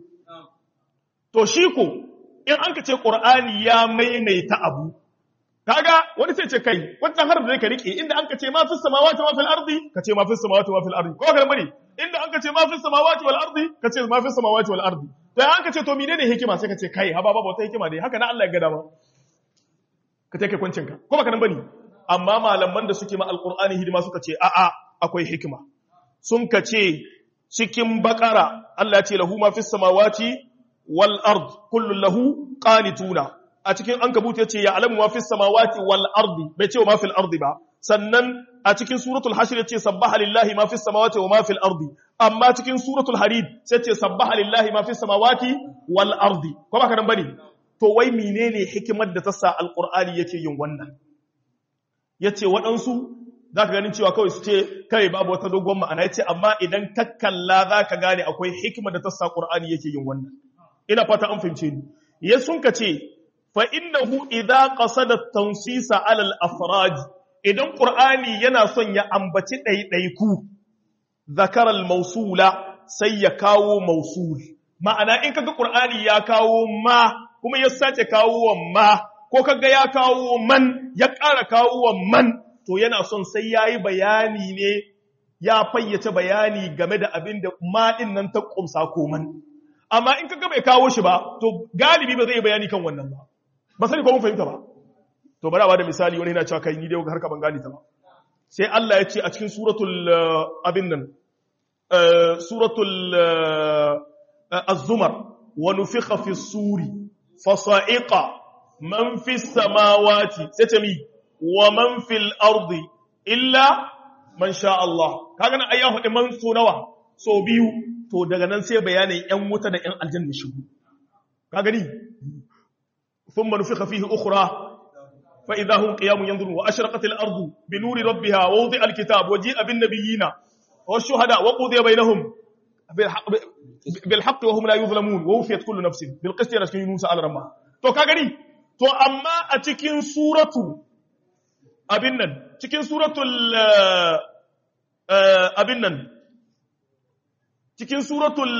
A: to shi ko in an ka ce qur'ani ya maimaita abu kaga wani sai ce kai wannan harfi da ka rike inda an ka ce ma fi samawati wa fil ardi ka ce ma fi samawati wa fil ardi ko ka bane inda an ka ce ma fi samawati wal ardi ka ce ma fi samawati wal ardi to an ka ce to menene hikima sai ka ce kai haba babu wata hikima dai haka na Allah ya ga dama ka take kwancin ka ko baka nan bane amma malaman da suke ma alqur'ani hidima suka ce a'a akwai hikima sun ka ce cikin bakara Allah ya ce lahu ma fi samawati wal ard kullu lahu qanituna a cikin an kabuta yace ya alamu ma fis samawati wal ardi bai ce ma fil ardi ba sannan a cikin suratul hashr yace sabbaha lillahi ma fis samawati wa ma fil ardi amma cikin suratul hadid sai yace sabbaha lillahi ma fis samawati wal ardi ko ba nan bane to wai menene hikimar da ta sa alqur'ani yake yin wannan yace waɗansu zaka ganin cewa kawai su ce kai babu wata dogon ma'ana yace amma idan ka kalla zaka gane akwai hikimar da ta sa qur'ani yake yin wannan ina fata an fahimce ni ya sun ka ce فإنه إذا قصد التنصيص على الأفراد إذن قرآني yana son ya ambaci ɗaiɗaiku zakaral mausula sai ya kawo mausul ma'ana in kaga Qur'ani ya kawo ma kuma ya sace kawo ma ko kaga ya kawo man ya ƙara kawo man to yana son sai yayi bayani ne ya fayyace bayani game da abin da ma din nan ta kumsa ko man amma in kaga bai kawo shi ba to galibi ba zai yi bayani kan wannan ba ba sani ko mun fahimta ba to bari a bada misali wani yana cewa kai ni dai har ka ban gane ta ba sai Allah ya ce a cikin suratul abin nan suratul az-zumar wa nufikha fi suri fa sa'iqa man fi samawati sai ce mi wa man fil ardi illa man sha Allah kaga nan ayyahu din man so nawa so biyu to daga nan sai bayanin yan wuta da yan aljanna shigo ka gani ثم نفخ فيه أخرى فإذا هم قيام ينظرون وأشرقت الأرض بنور ربها ووضع الكتاب وجيء بالنبيين والشهداء وقضي بينهم بالحق, بالحق وهم لا يظلمون ووفيت كل نفس بالقسط يا رسول يونس على رمى to ka gani to amma a cikin suratu abin nan cikin suratul abin nan cikin suratul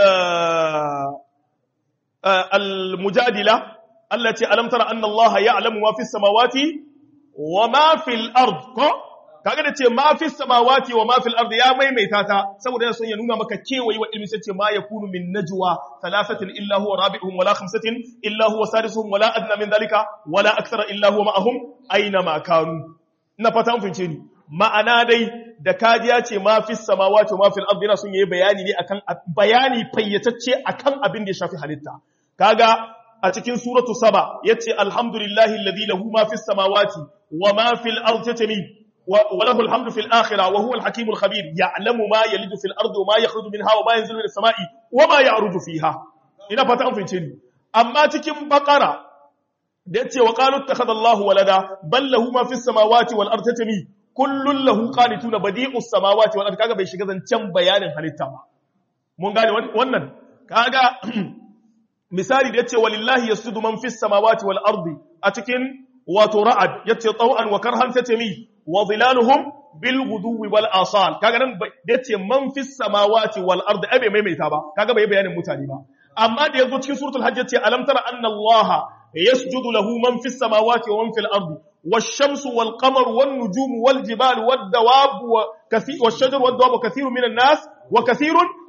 A: al-mujadila Allah ce alam tara anna Allah ya'lamu ma fis samawati wa ma fil ard ko kaga da ce ma fis samawati wa ma fil ard ya maimaita ta saboda yana son ya nuna maka kewayi wa ilmi sai ce ma yakunu min najwa thalathatin illa huwa rabi'uhum wala khamsatin illa huwa sadisuhum wala adna min dhalika wala akthara illa huwa ma'ahum aina ma kanu ina fata an fince ni ma'ana dai da kajiya ce ma fis samawati wa ma fil ard yana son yayi bayani ne akan bayani fayyatacce akan abin da ya shafi halitta kaga a cikin suratu saba yace alhamdulillahi alladhi lahu ma fis samawati wa ma fil ardi tatmi wa lahu alhamdu fil akhirah wa huwa alhakimul khabir ya'lamu ma yalidu fil ardi wa ma yakhruju minha wa ma yanzilu minas samai wa ma ya'ruju fiha ina fata an fince ni amma cikin baqara da yace wa qalu ittakhadha Allahu walada bal lahu ma fis samawati wal ardi tatmi kullun lahu qanituna badi'us samawati wal ardi kaga bai shiga zancen bayanin halitta ba mun gane wannan kaga misali da yace walillahi yasjudu man fis samawati wal ardi a cikin wato ra'ad yace taw'an wa karhan tatami wa zilaluhum bil ghuduwi wal asal kaga nan da yace man fis samawati wal ardi abe maimaita ba kaga bai bayanin mutane ba amma da yazo cikin suratul hajj yace alam tara anna allaha yasjudu lahu man fis samawati wa man fil ardi والشمس والقمر والنجوم والجبال والدواب وكثير والشجر والدواب وكثير من الناس وكثير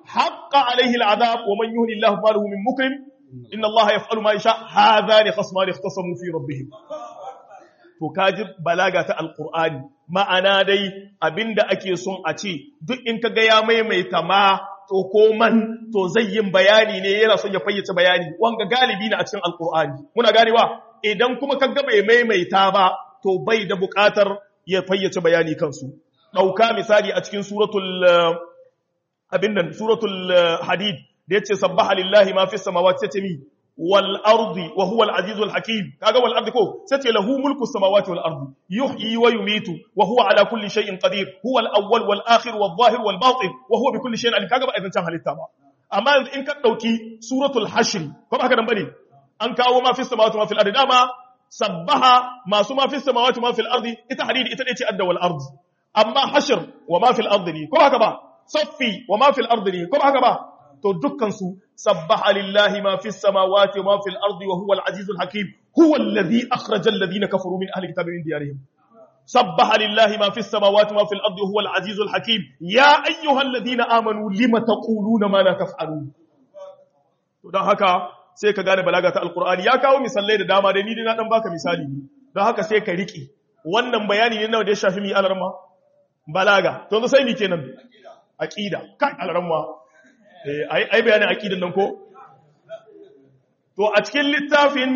A: haqqa alaihi al'adab wa man yuhni Allah falahu min mukrim inna Allah yaf'alu ma yasha hadhani khasmani ikhtasamu fi rabbihim to kaji balaga ta alqur'ani ma'ana dai abinda ake son a ce duk in kaga ya maimaita ma to ko man to zai yin bayani ne yana son ya fayyace bayani wanga galibi ne a cikin alqur'ani muna ganewa idan kuma kaga bai maimaita ba to bai da buƙatar ya fayyace bayani kansu dauka misali a cikin suratul abin nan suratul hadid da yace sabbaha lillahi ma fis samawati sai mi wal ardi wa huwa al azizul hakim kaga wal ardi ko sai lahu mulku samawati wal ardi yuhyi wa yumitu wa huwa ala kulli shay'in qadir huwa al awwal wal akhir wal zahir wal batin wa huwa bi kulli shay'in alim kaga ba idan can halitta ba amma yanzu in ka dauki suratul hashr ko haka nan bane an kawo ma fis samawati ma fil ardi dama sabbaha masu ma fis samawati ma fil ardi ita hadidi ita ne ce adda wal ardi amma hashr wa ma fil ardi ne ko haka ba saffi wa ma fil ardi ne ko haka ba to dukkan su sabbaha lillahi ma fis samawati wa ma fil ardi wa huwa al azizul hakim huwa alladhi akhraja alladhina kafaru min ahli kitabi min diyarihim sabbaha lillahi ma fis samawati wa ma fil ardi wa huwa al azizul hakim ya ayyuhalladhina amanu lima taquluna ma la taf'alun to dan haka sai ka gane balaga ta alqur'ani ya kawo misalai da dama da ni dai na dan baka misali ne don haka sai ka riki wannan bayani ne nawa da ya shafi mi alarma balaga to sai mi kenan aqida kai alarma ai ai bayanin aqidan nan ko to a cikin littafin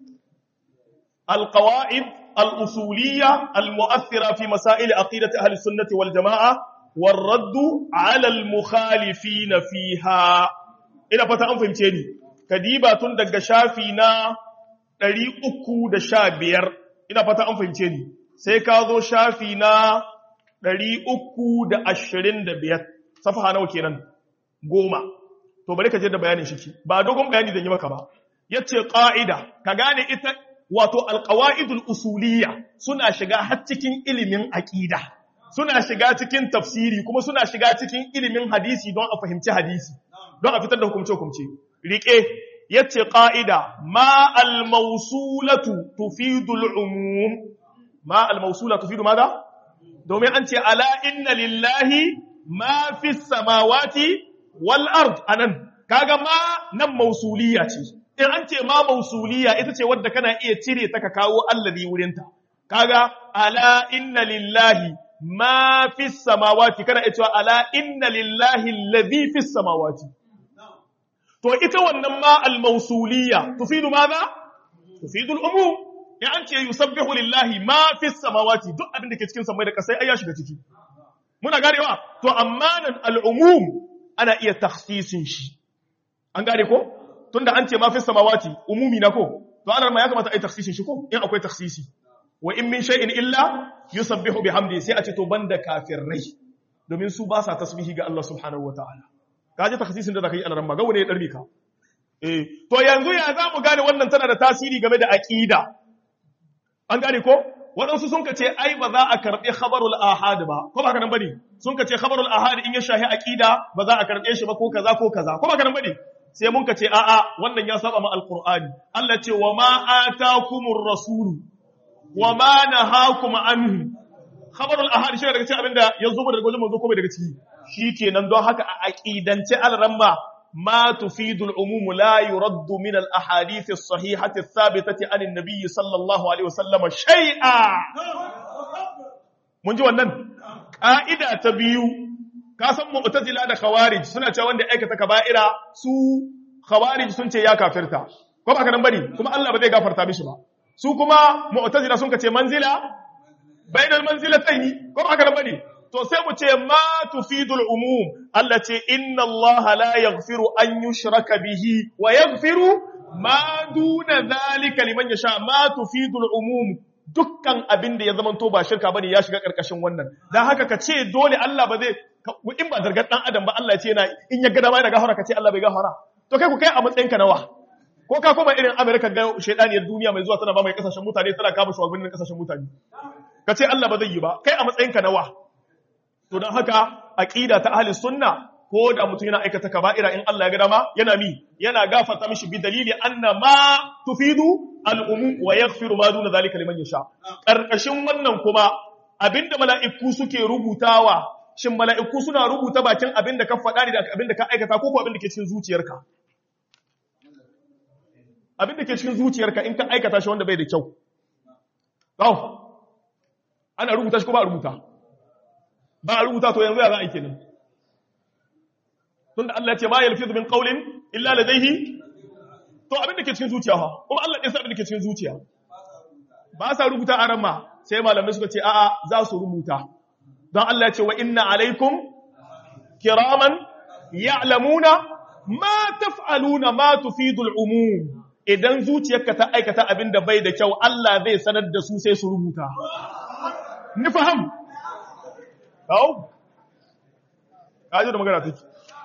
A: alqawaid al-usuliyya al-mu'athira fi masail aqidati ahli sunnati wal jamaa والرد على المخالفين فيها ina fata an fahimce ni kadiba tun daga shafi na 315 ina fata an fahimce ni sai ka zo shafi na 325 safaha nawa kenan goma to bari ka je da bayanin shi ba dogon bayani da yi maka ba yace qa'ida ka gane ita wato alqawaidul usuliyya suna shiga har cikin ilimin aqida suna shiga cikin tafsiri kuma suna shiga cikin ilimin hadisi don a fahimci hadisi don a fitar da hukumce hukumce rike yace qa'ida ma al-mawsulatu tufidu al-umum ma al-mawsulatu tufidu madha domin an ce ala inna lillahi ma fi samawati wal ard anan kaga ma nan mausuliya ce in an ce ma mausuliya ita ce wadda kana iya cire ta ka kawo allazi wurinta kaga ala inna lillahi ma fi samawati kana iya cewa ala inna lillahi allazi fi samawati to ita wannan ma al mausuliya tufidu madha tufidu al umum in an ce yusabbihu lillahi ma fi samawati duk abin da ke cikin samai da kasai ai ya shiga ciki muna ganewa to amma nan al'umum ana iya takhsisin shi an gane ko tunda an ce ma fi samawati umumi na ko to ana ma ya kamata ai takhsisin shi ko in akwai takhsisi wa in min shay'in illa yusabbihu bihamdi sai a ce to banda kafirai domin su ba sa tasbihi ga Allah subhanahu wataala kaje takhsisin da zaka yi alaran ma ga wani ya darbe ka eh to yanzu ya za mu gane wannan tana da tasiri game da aqida an gane ko waɗansu sun ka ce ai ba za a karɓi khabarul ahad ba ko ba ka nan bane sun ka ce khabarul ahad in ya shahi aqida ba za a karɓe shi ba ko kaza ko kaza ko ba ka nan bane sai mun ka ce a'a wannan ya saba ma alqur'ani Allah ce wa ma atakumur rasul wa ma nahakum anhu khabarul ahad shi daga cikin abinda yanzu ba daga wajen manzo ko bai daga ciki shikenan don haka a aqidance alramma ما تفيد العموم لا يرد من الأحاديث الصحيحة الثابتة عن النبي صلى الله عليه وسلم شيئا mun ji wannan ƙa'ida ta biyu ka san mu'tazila da khawarij suna cewa wanda aikata kaba'ira su khawarij sun ce ya kafirta ko ba ka nan bane kuma Allah ba zai gafarta mishi ba su kuma mu'tazila sun ce manzila bainal manzilatayn ko ba ka nan bane to sai mu ce ma tufidul umum Allah ce inna Allah la yaghfiru an yushraka bihi wa yaghfiru ma duna zalika liman yasha ma tufidul umum dukkan abin da ya zama to ba shirka bane ya shiga karkashin wannan dan haka ka ce dole Allah ba zai in ba zargar dan adam ba Allah ya ce yana in ya ga dama yana gafara ka ce Allah bai gafara to kai ku kai a matsayin ka nawa ko ka koma irin America ga shedaniyar duniya mai zuwa tana ba mai kasashen mutane tana kama shugabannin kasashen mutane ka ce Allah ba zai yi ba kai a matsayin ka nawa to don haka aqida ta ahli sunna ko da mutum yana aikata kaba'ira in Allah ya ga dama yana mi yana gafarta mishi bi dalili anna ma tufidu al-umum wa yaghfiru ma duna zalika liman yasha karkashin wannan kuma abinda mala'iku suke rubutawa shin mala'iku suna rubuta bakin abin da ka faɗa ne da abin da ka aikata ko ko abin da ke cikin zuciyarka abin da ke cikin zuciyarka in ka aikata shi wanda bai da kyau ɗau ana rubuta shi ko ba a rubuta ba a rubuta to yanzu ya za a yi kenan tunda Allah ya ce ma yalfizu min qawlin illa ladayhi to abin da ke cikin zuciya ha kuma Allah ɗin sa abin da ke cikin zuciya ba sa rubuta a ran ma sai malamai suka ce a'a za su rubuta don Allah ya ce wa inna alaikum kiraman ya'lamuna ma taf'aluna ma tufidul umum idan zuciyarka ta aikata abin da bai da kyau Allah zai sanar da su sai su rubuta ni faham kawo kaji da magana take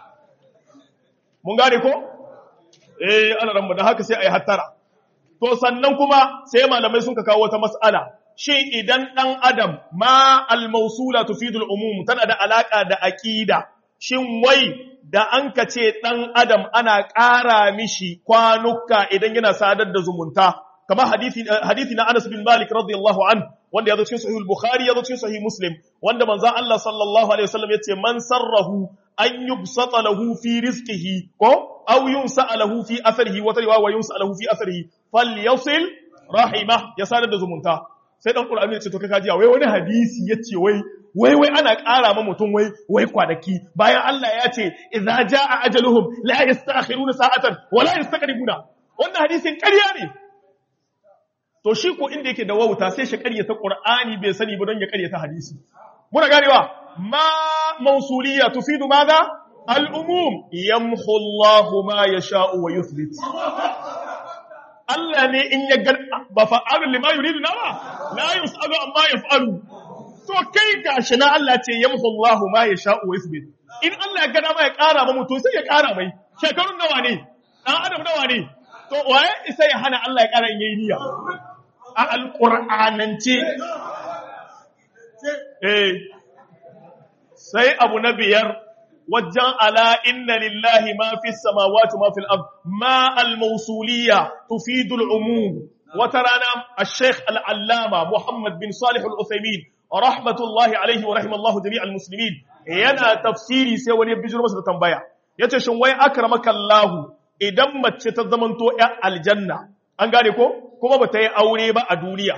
A: mun gane ko eh ana ran da haka sai ayi hattara to sannan kuma sai malamai sun ka kawo wata mas'ala shi idan ɗan adam ma al-mausula tufidul umum tana da alaka da aqida shin wai da an ka ce ɗan adam ana ƙara mishi kwanuka idan yana sadar da zumunta kamar hadisi hadisi na Anas bin Malik radiyallahu an wanda ya zo cikin sahih al-Bukhari ya zo cikin sahih Muslim wanda manzo Allah sallallahu alaihi wasallam yace man sarrahu an yubsata lahu fi rizqihi ko aw yunsa lahu fi atharihi wa tariwa wa yunsa lahu fi atharihi falyasil rahimah ya sadar da zumunta sai dan qur'ani ya ce to kai kaji wai wani hadisi yace wai wai wai ana ƙara ma mutum wai wai kwanaki bayan Allah ya ce idza jaa ajaluhum la yastakhiruna sa'atan wa la yastaqdimuna wannan hadisin ƙarya ne to shi ko inda yake da wauta sai shi ƙaryata qur'ani bai sani ba don ya ƙaryata hadisi muna ganewa ma mausuliya tufidu madha al-umum yamhu Allahu ma yasha'u wa yuthbit Allah ne in ya gar ba fa'alun lima yuridu na ba la yus'alu amma yaf'alu to kai gashi na Allah ce yamhu Allahu ma yasha'u wa yuthbit in Allah ya gada ma ya ƙara ma mutum sai ya ƙara mai shekarun nawa ne dan adam nawa ne to waye isa ya hana Allah ya ƙara in yayi niyya a alqur'anance eh sai abu na biyar wajen ala inna lillahi ma fi samawati ma fil ard ma al mawsuliyya tufidu al umum wata rana al-sheikh al-allama muhammad bin salih al-uthaymin rahmatullahi alaihi wa rahimallahu jami'al muslimin yana tafsiri sai wani bijiro masa da tambaya yace shin wai akramaka allah idan mace ta zamanto ya aljanna an gane ko kuma bata yi aure ba a duniya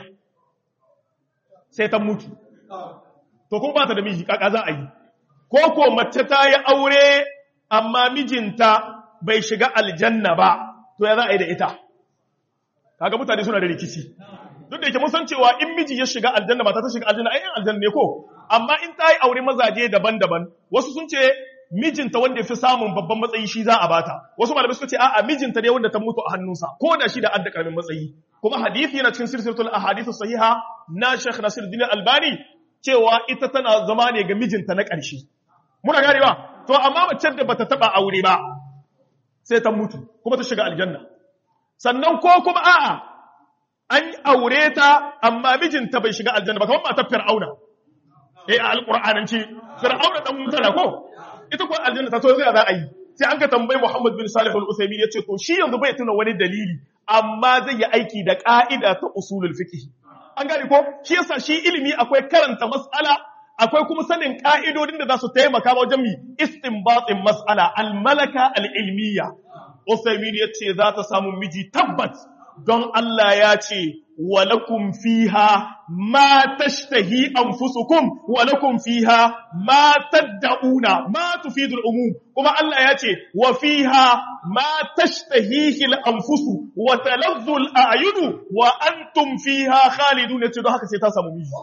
A: sai ta mutu to kuma ba ta da miji kaka za a yi ko ko mace ta yi aure amma mijinta bai shiga aljanna ba to ya za a yi da ita kaga mutane suna da rikici duk da yake mun san cewa in miji ya shiga aljanna mata ta shiga aljanna ai yan aljanna ne ko amma in ta yi aure mazaje daban-daban wasu sun ce mijinta wanda ya fi samun babban matsayi shi za a bata wasu malamai suka ce a'a mijinta ne wanda ta mutu a hannunsa ko da shi da adda karamin matsayi kuma hadisi yana cikin silsilatul ahadith sahiha na Sheikh Nasiruddin Albani cewa ita tana zama ne ga mijinta na ƙarshe muna gane ba to amma mace da bata taba aure ba sai ta mutu kuma ta shiga aljanna sannan ko kuma a'a an aure ta amma mijinta bai shiga aljanna ba kamar matar fir'auna eh a alqur'anance fir'auna dan mutana ko ita ko aljanna ta so zai za a yi sai an ka tambayi Muhammad bin Salih al-Uthaymeen yace to shi yanzu bai tuna wani dalili amma zai yi aiki da ka'ida ta usulul fiqh an gane ko shi yasa shi ilimi akwai karanta mas'ala akwai kuma sanin ka'idodin da za su taimaka wajen mi istinbatin mas'ala al-malaka al-ilmiya Uthaymeen yace za ta samu miji tabbat don Allah ya ce walakum fiha ma tashtahi anfusukum walakum fiha ma tad'una ma tufidul umum kuma Allah ya ce wa fiha ma tashtahihi al-anfusu wa talazzu al-a'yunu wa antum fiha khalidun yace don haka sai ta samu miji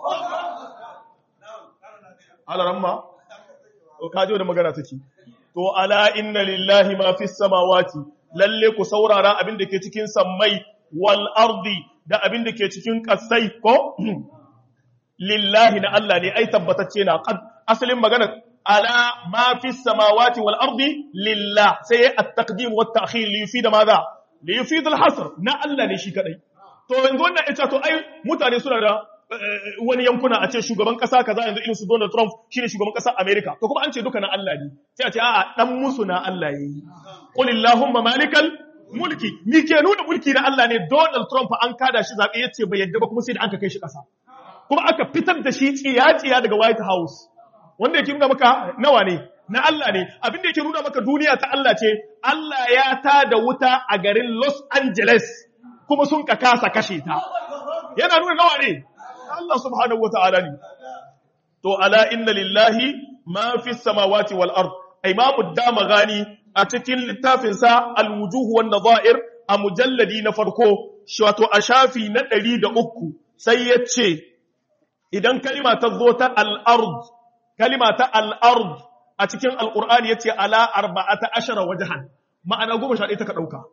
A: ala ramma to kaje da magana take to ala inna lillahi ma fis samawati lalle ku saurara abin da ke cikin sammai wal ardi da abin da ke cikin kasai ko lillahi na Allah ne ai tabbatacce na qad asalin magana ala ma fi samawati wal ardi lillah sai at-taqdim wa at-ta'khir li yufida madha li yufida al-hasr na Allah ne shi kadai to yanzu wannan ita to ai mutane suna da wani yankuna a ce shugaban kasa kaza yanzu irin su Donald Trump shine shugaban kasar America to kuma an ce duka na Allah ne sai a ce a'a dan musu na Allah yayi qul illahumma malikal mulki ni ke nuna mulki na Allah ne Donald Trump an kada shi zabe yace bai yadda ba kuma sai da aka kai shi kasa kuma aka fitar da shi tsiya tsiya daga White House wanda yake nuna maka nawa ne na Allah ne abin da yake nuna maka duniya ta Allah ce Allah ya ta da wuta a garin Los Angeles kuma sun ka kasa kashe ta yana nuna nawa ne Allah subhanahu wata'ala ne to ala inna lillahi ma fi samawati wal ard imamu damagani a cikin littafin sa al-wujuh wan nadha'ir a mujalladi na farko wato a shafi na 103 sai yace idan kalima ta zo ta al-ard kalima ta al-ard a cikin al-qur'ani yace ala arba'ata ashara wajhan ma'ana 11 ta ka dauka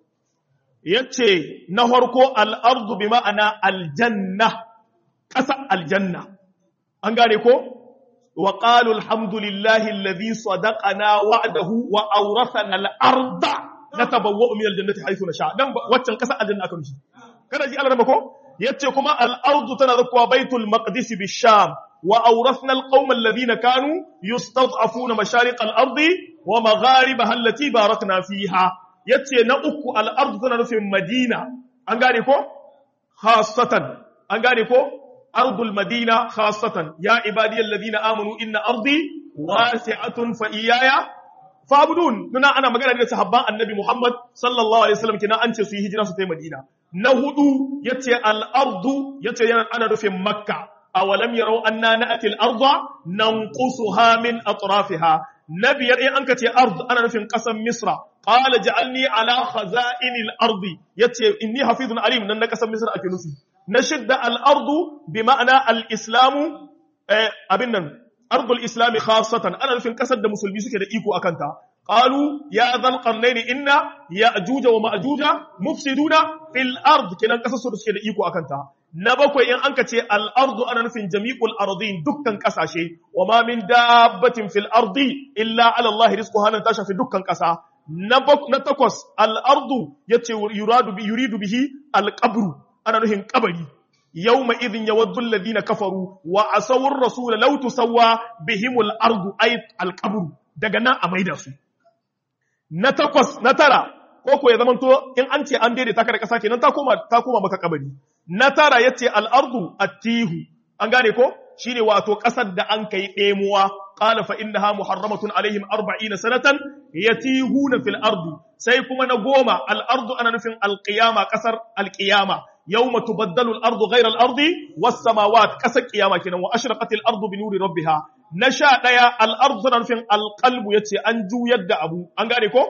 A: yace na farko al-ard bi ma'ana al-janna ƙasa aljanna an gane ko wa qalu alhamdulillahi alladhi sadaqana wa'dahu wa awrathana al-arda natabawwa'u min al-jannati haythu nasha dan waccan ƙasa aljanna aka nufi kada ji Allah ko yace kuma al-ardu tana zakwa baitul maqdis bi-sham wa awrathna al-qauma alladhina kanu yustad'afuna mashariq al-ardi wa magharibaha allati barakna fiha yace na uku al-ardu tana nufin madina an gane ko khassatan an gane ko أرض المدينة خاصة يا عبادي الذين آمنوا إن أرضي واسعة فإياي فابدون ننا أنا مقالة لك صحباء النبي محمد صلى الله عليه وسلم كنا أنت سيه هجرة ستي مدينة نهدو يتي الأرض يتي أنا رفي مكة أولم يروا أننا نأتي الأرض ننقصها من أطرافها نبي يرئي أنك تي أرض أنا رفي قسم مصر قال جعلني على خزائن الأرض يتي إني حفيظ عليم نن قسم مصر أكي نشد الأرض بمعنى الإسلام أبنا أرض الإسلام خاصة أنا في قصد مسلمي سكي إيكو أكنتا قالوا يا ذا القرنين إن يأجوج ومأجوج مفسدون في الأرض كنا قصص سكي إيكو أكنتا نبكو إن أنك الأرض أنا في جميع الأرضين دكا كساشي وما من دابة في الأرض إلا على الله رزقها ننتشى في دكا كسا نتقص الأرض يراد يريد به القبر ana nuhin kabari yawma idhin yawaddu alladhina kafaru wa asawur rasul law tusawwa bihimul ardu ay alqabr daga nan a maida su na takwas na tara ko ko ya zamanto in an ce an daidaita ka da kasa kenan ta koma ta koma maka kabari na tara yace al ardu attihu an gane ko shine wato kasar da an kai demuwa qala fa innaha muharramatun alaihim 40 sanatan yatihuna fil ardi sai kuma na goma al ardu ana nufin al qiyama kasar al qiyama يوم تبدل الأرض غير الأرض والسماوات كسك قيامة كنا وأشرقت الأرض بنور ربها نشاء ديا الأرض سنرفين القلب يتي أنجو يد أبو أنغاري كو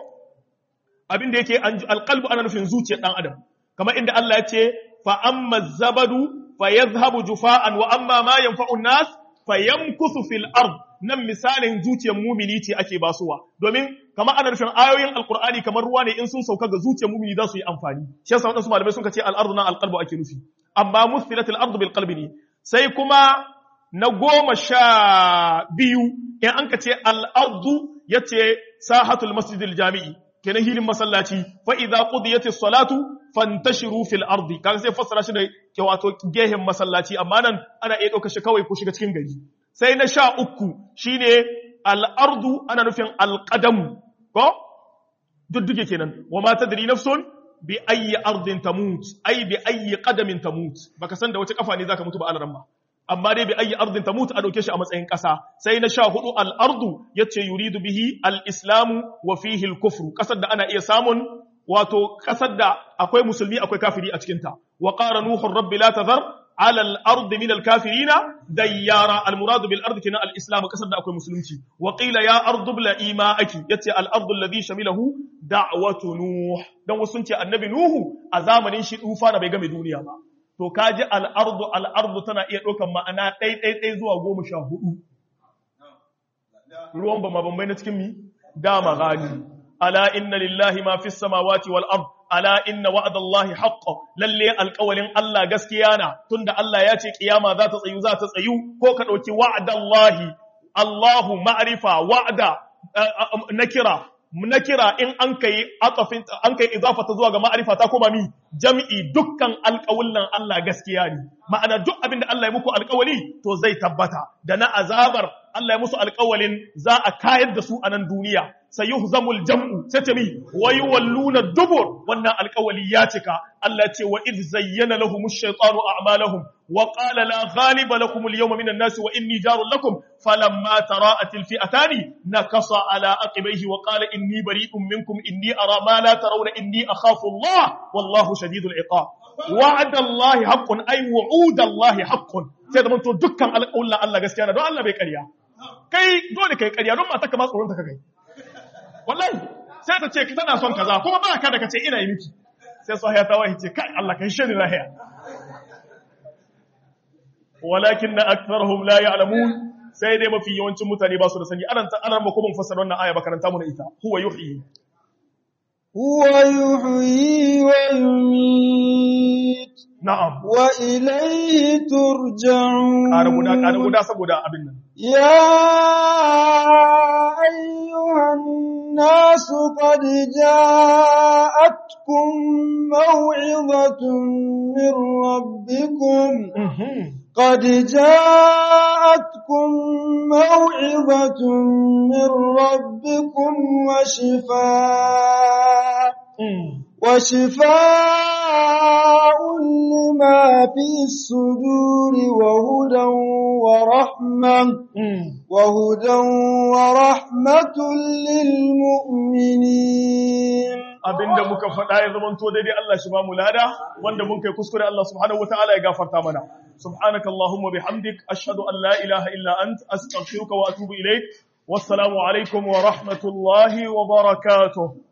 A: أبين ديكي أنجو القلب أنا نفين زوتي أن أدم كما إن الله يتي فأما الزبد فيذهب جفاء وأما ما ينفع الناس فيمكث في الأرض nan misalin zuciyar mumini ce ake basuwa domin kamar ana nufin ayoyin alkur'ani kamar ruwa ne in sun sauka ga zuciyar mumini za su yi amfani shi yasa wadansu malamai sun ce al-ardu na al-qalbu ake nufi amma muthilatil ardu bil qalbi ne sai kuma na goma sha biyu in an ka ce al-ardu yace sahatul masjidil jami'i kenan hilin masallaci fa idza qudiyatis salatu fantashiru fil ardi kaga sai fassara shi da ke wato gehen masallaci amma nan ana iya ɗaukar shi kawai ko shiga cikin gari sai na sha uku shine al'ardu ana nufin alƙadamu ko dudduke kenan wa ma tadri nafsun bi ayyi ardin tamut ay bi ayyi qadamin tamut baka san da wace kafa ne zaka mutu ba alaran ba amma dai bi ayyi ardin tamut a dauke shi a matsayin ƙasa sai na sha hudu al'ardu yace yuridu bihi al-islamu wa fihi al-kufru kasar da ana iya samun wato kasar da akwai musulmi akwai kafiri a cikinta wa qara nuhu rabbi la tadhar على الأرض من الكافرين ديارا المراد بالأرض كنا الإسلام كسر أكو مسلمتي وقيل يا أرض بلا إيماءك يتي الأرض الذي شمله دعوة نوح دون وسنتي النبي نوح أزامن شيء أوفانا بيغم دنيا ما to kaji al'ardu al'ardu tana iya ɗaukar ma'ana ɗai ɗai ɗai zuwa goma sha hudu ruwan ba mabambai na cikin mi dama gani ala inna lillahi ma fi samawati wal ard ala inna wa'dallahi haqqo lalle alƙawalin Allah gaskiya na tunda Allah ya ce kiyama za ta tsayu za ta tsayu ko ka dauki wa'dallahi Allahu ma'rifa wa'da nakira nakira in an kai atafin an kai idafata zuwa ga ma'rifa ta koma mi jam'i dukkan alƙawullan Allah gaskiya ne ma'ana duk abinda Allah ya muku alƙawali to zai tabbata da na azabar Allah ya musu alƙawalin za a kayar da su a nan duniya sayuhzamul jam'u sai ta mi wa yuwalluna dubur wannan alƙawali ya cika Allah ce wa id zayyana lahum ash-shaytanu a'malahum wa qala la ghaliba lakum al-yawma minan nas wa inni jarun lakum falamma tara'at al-fi'atani nakasa ala aqibaihi wa qala inni bari'un minkum inni ara ma la tarawna inni akhafu Allah wallahu shadidul iqab wa'ada Allah haqqun ay wu'uda Allah haqqun sai da mun to dukkan alƙawlan Allah gaskiya na don Allah bai ƙarya kai dole kai ƙarya don mata ka ma tsoron ta kai wallahi sai ta ce tana son kaza kuma ba ka da kace ina yi miki sai sahiya ta wahi ce kai Allah kai shi lahiya walakin na aktharuhum la ya'lamun sai dai mafi yawancin mutane ba su da sani anan anan ba kuma fassara wannan aya ba karanta mu da ita huwa yuhyi
B: huwa yuhyi wa yumiit
A: na'am
B: wa ilayhi turja'un
A: ƙara guda ƙara guda saboda abin nan
B: يا أيها الناس قد جاءتكم موعظة من ربكم قد جاءتكم موعظة من ربكم وشفاء وشفاء لما في الصدور وهدى ورحمة وهدى ورحمة للمؤمنين
A: abinda muka faɗa ya zama to daidai Allah shi ba mu lada wanda mun kai kuskure Allah subhanahu wataala ya gafarta mana subhanaka allahumma bihamdik ashhadu an la ilaha illa ant astaghfiruka wa atubu ilaik wassalamu alaikum wa rahmatullahi wa barakatuh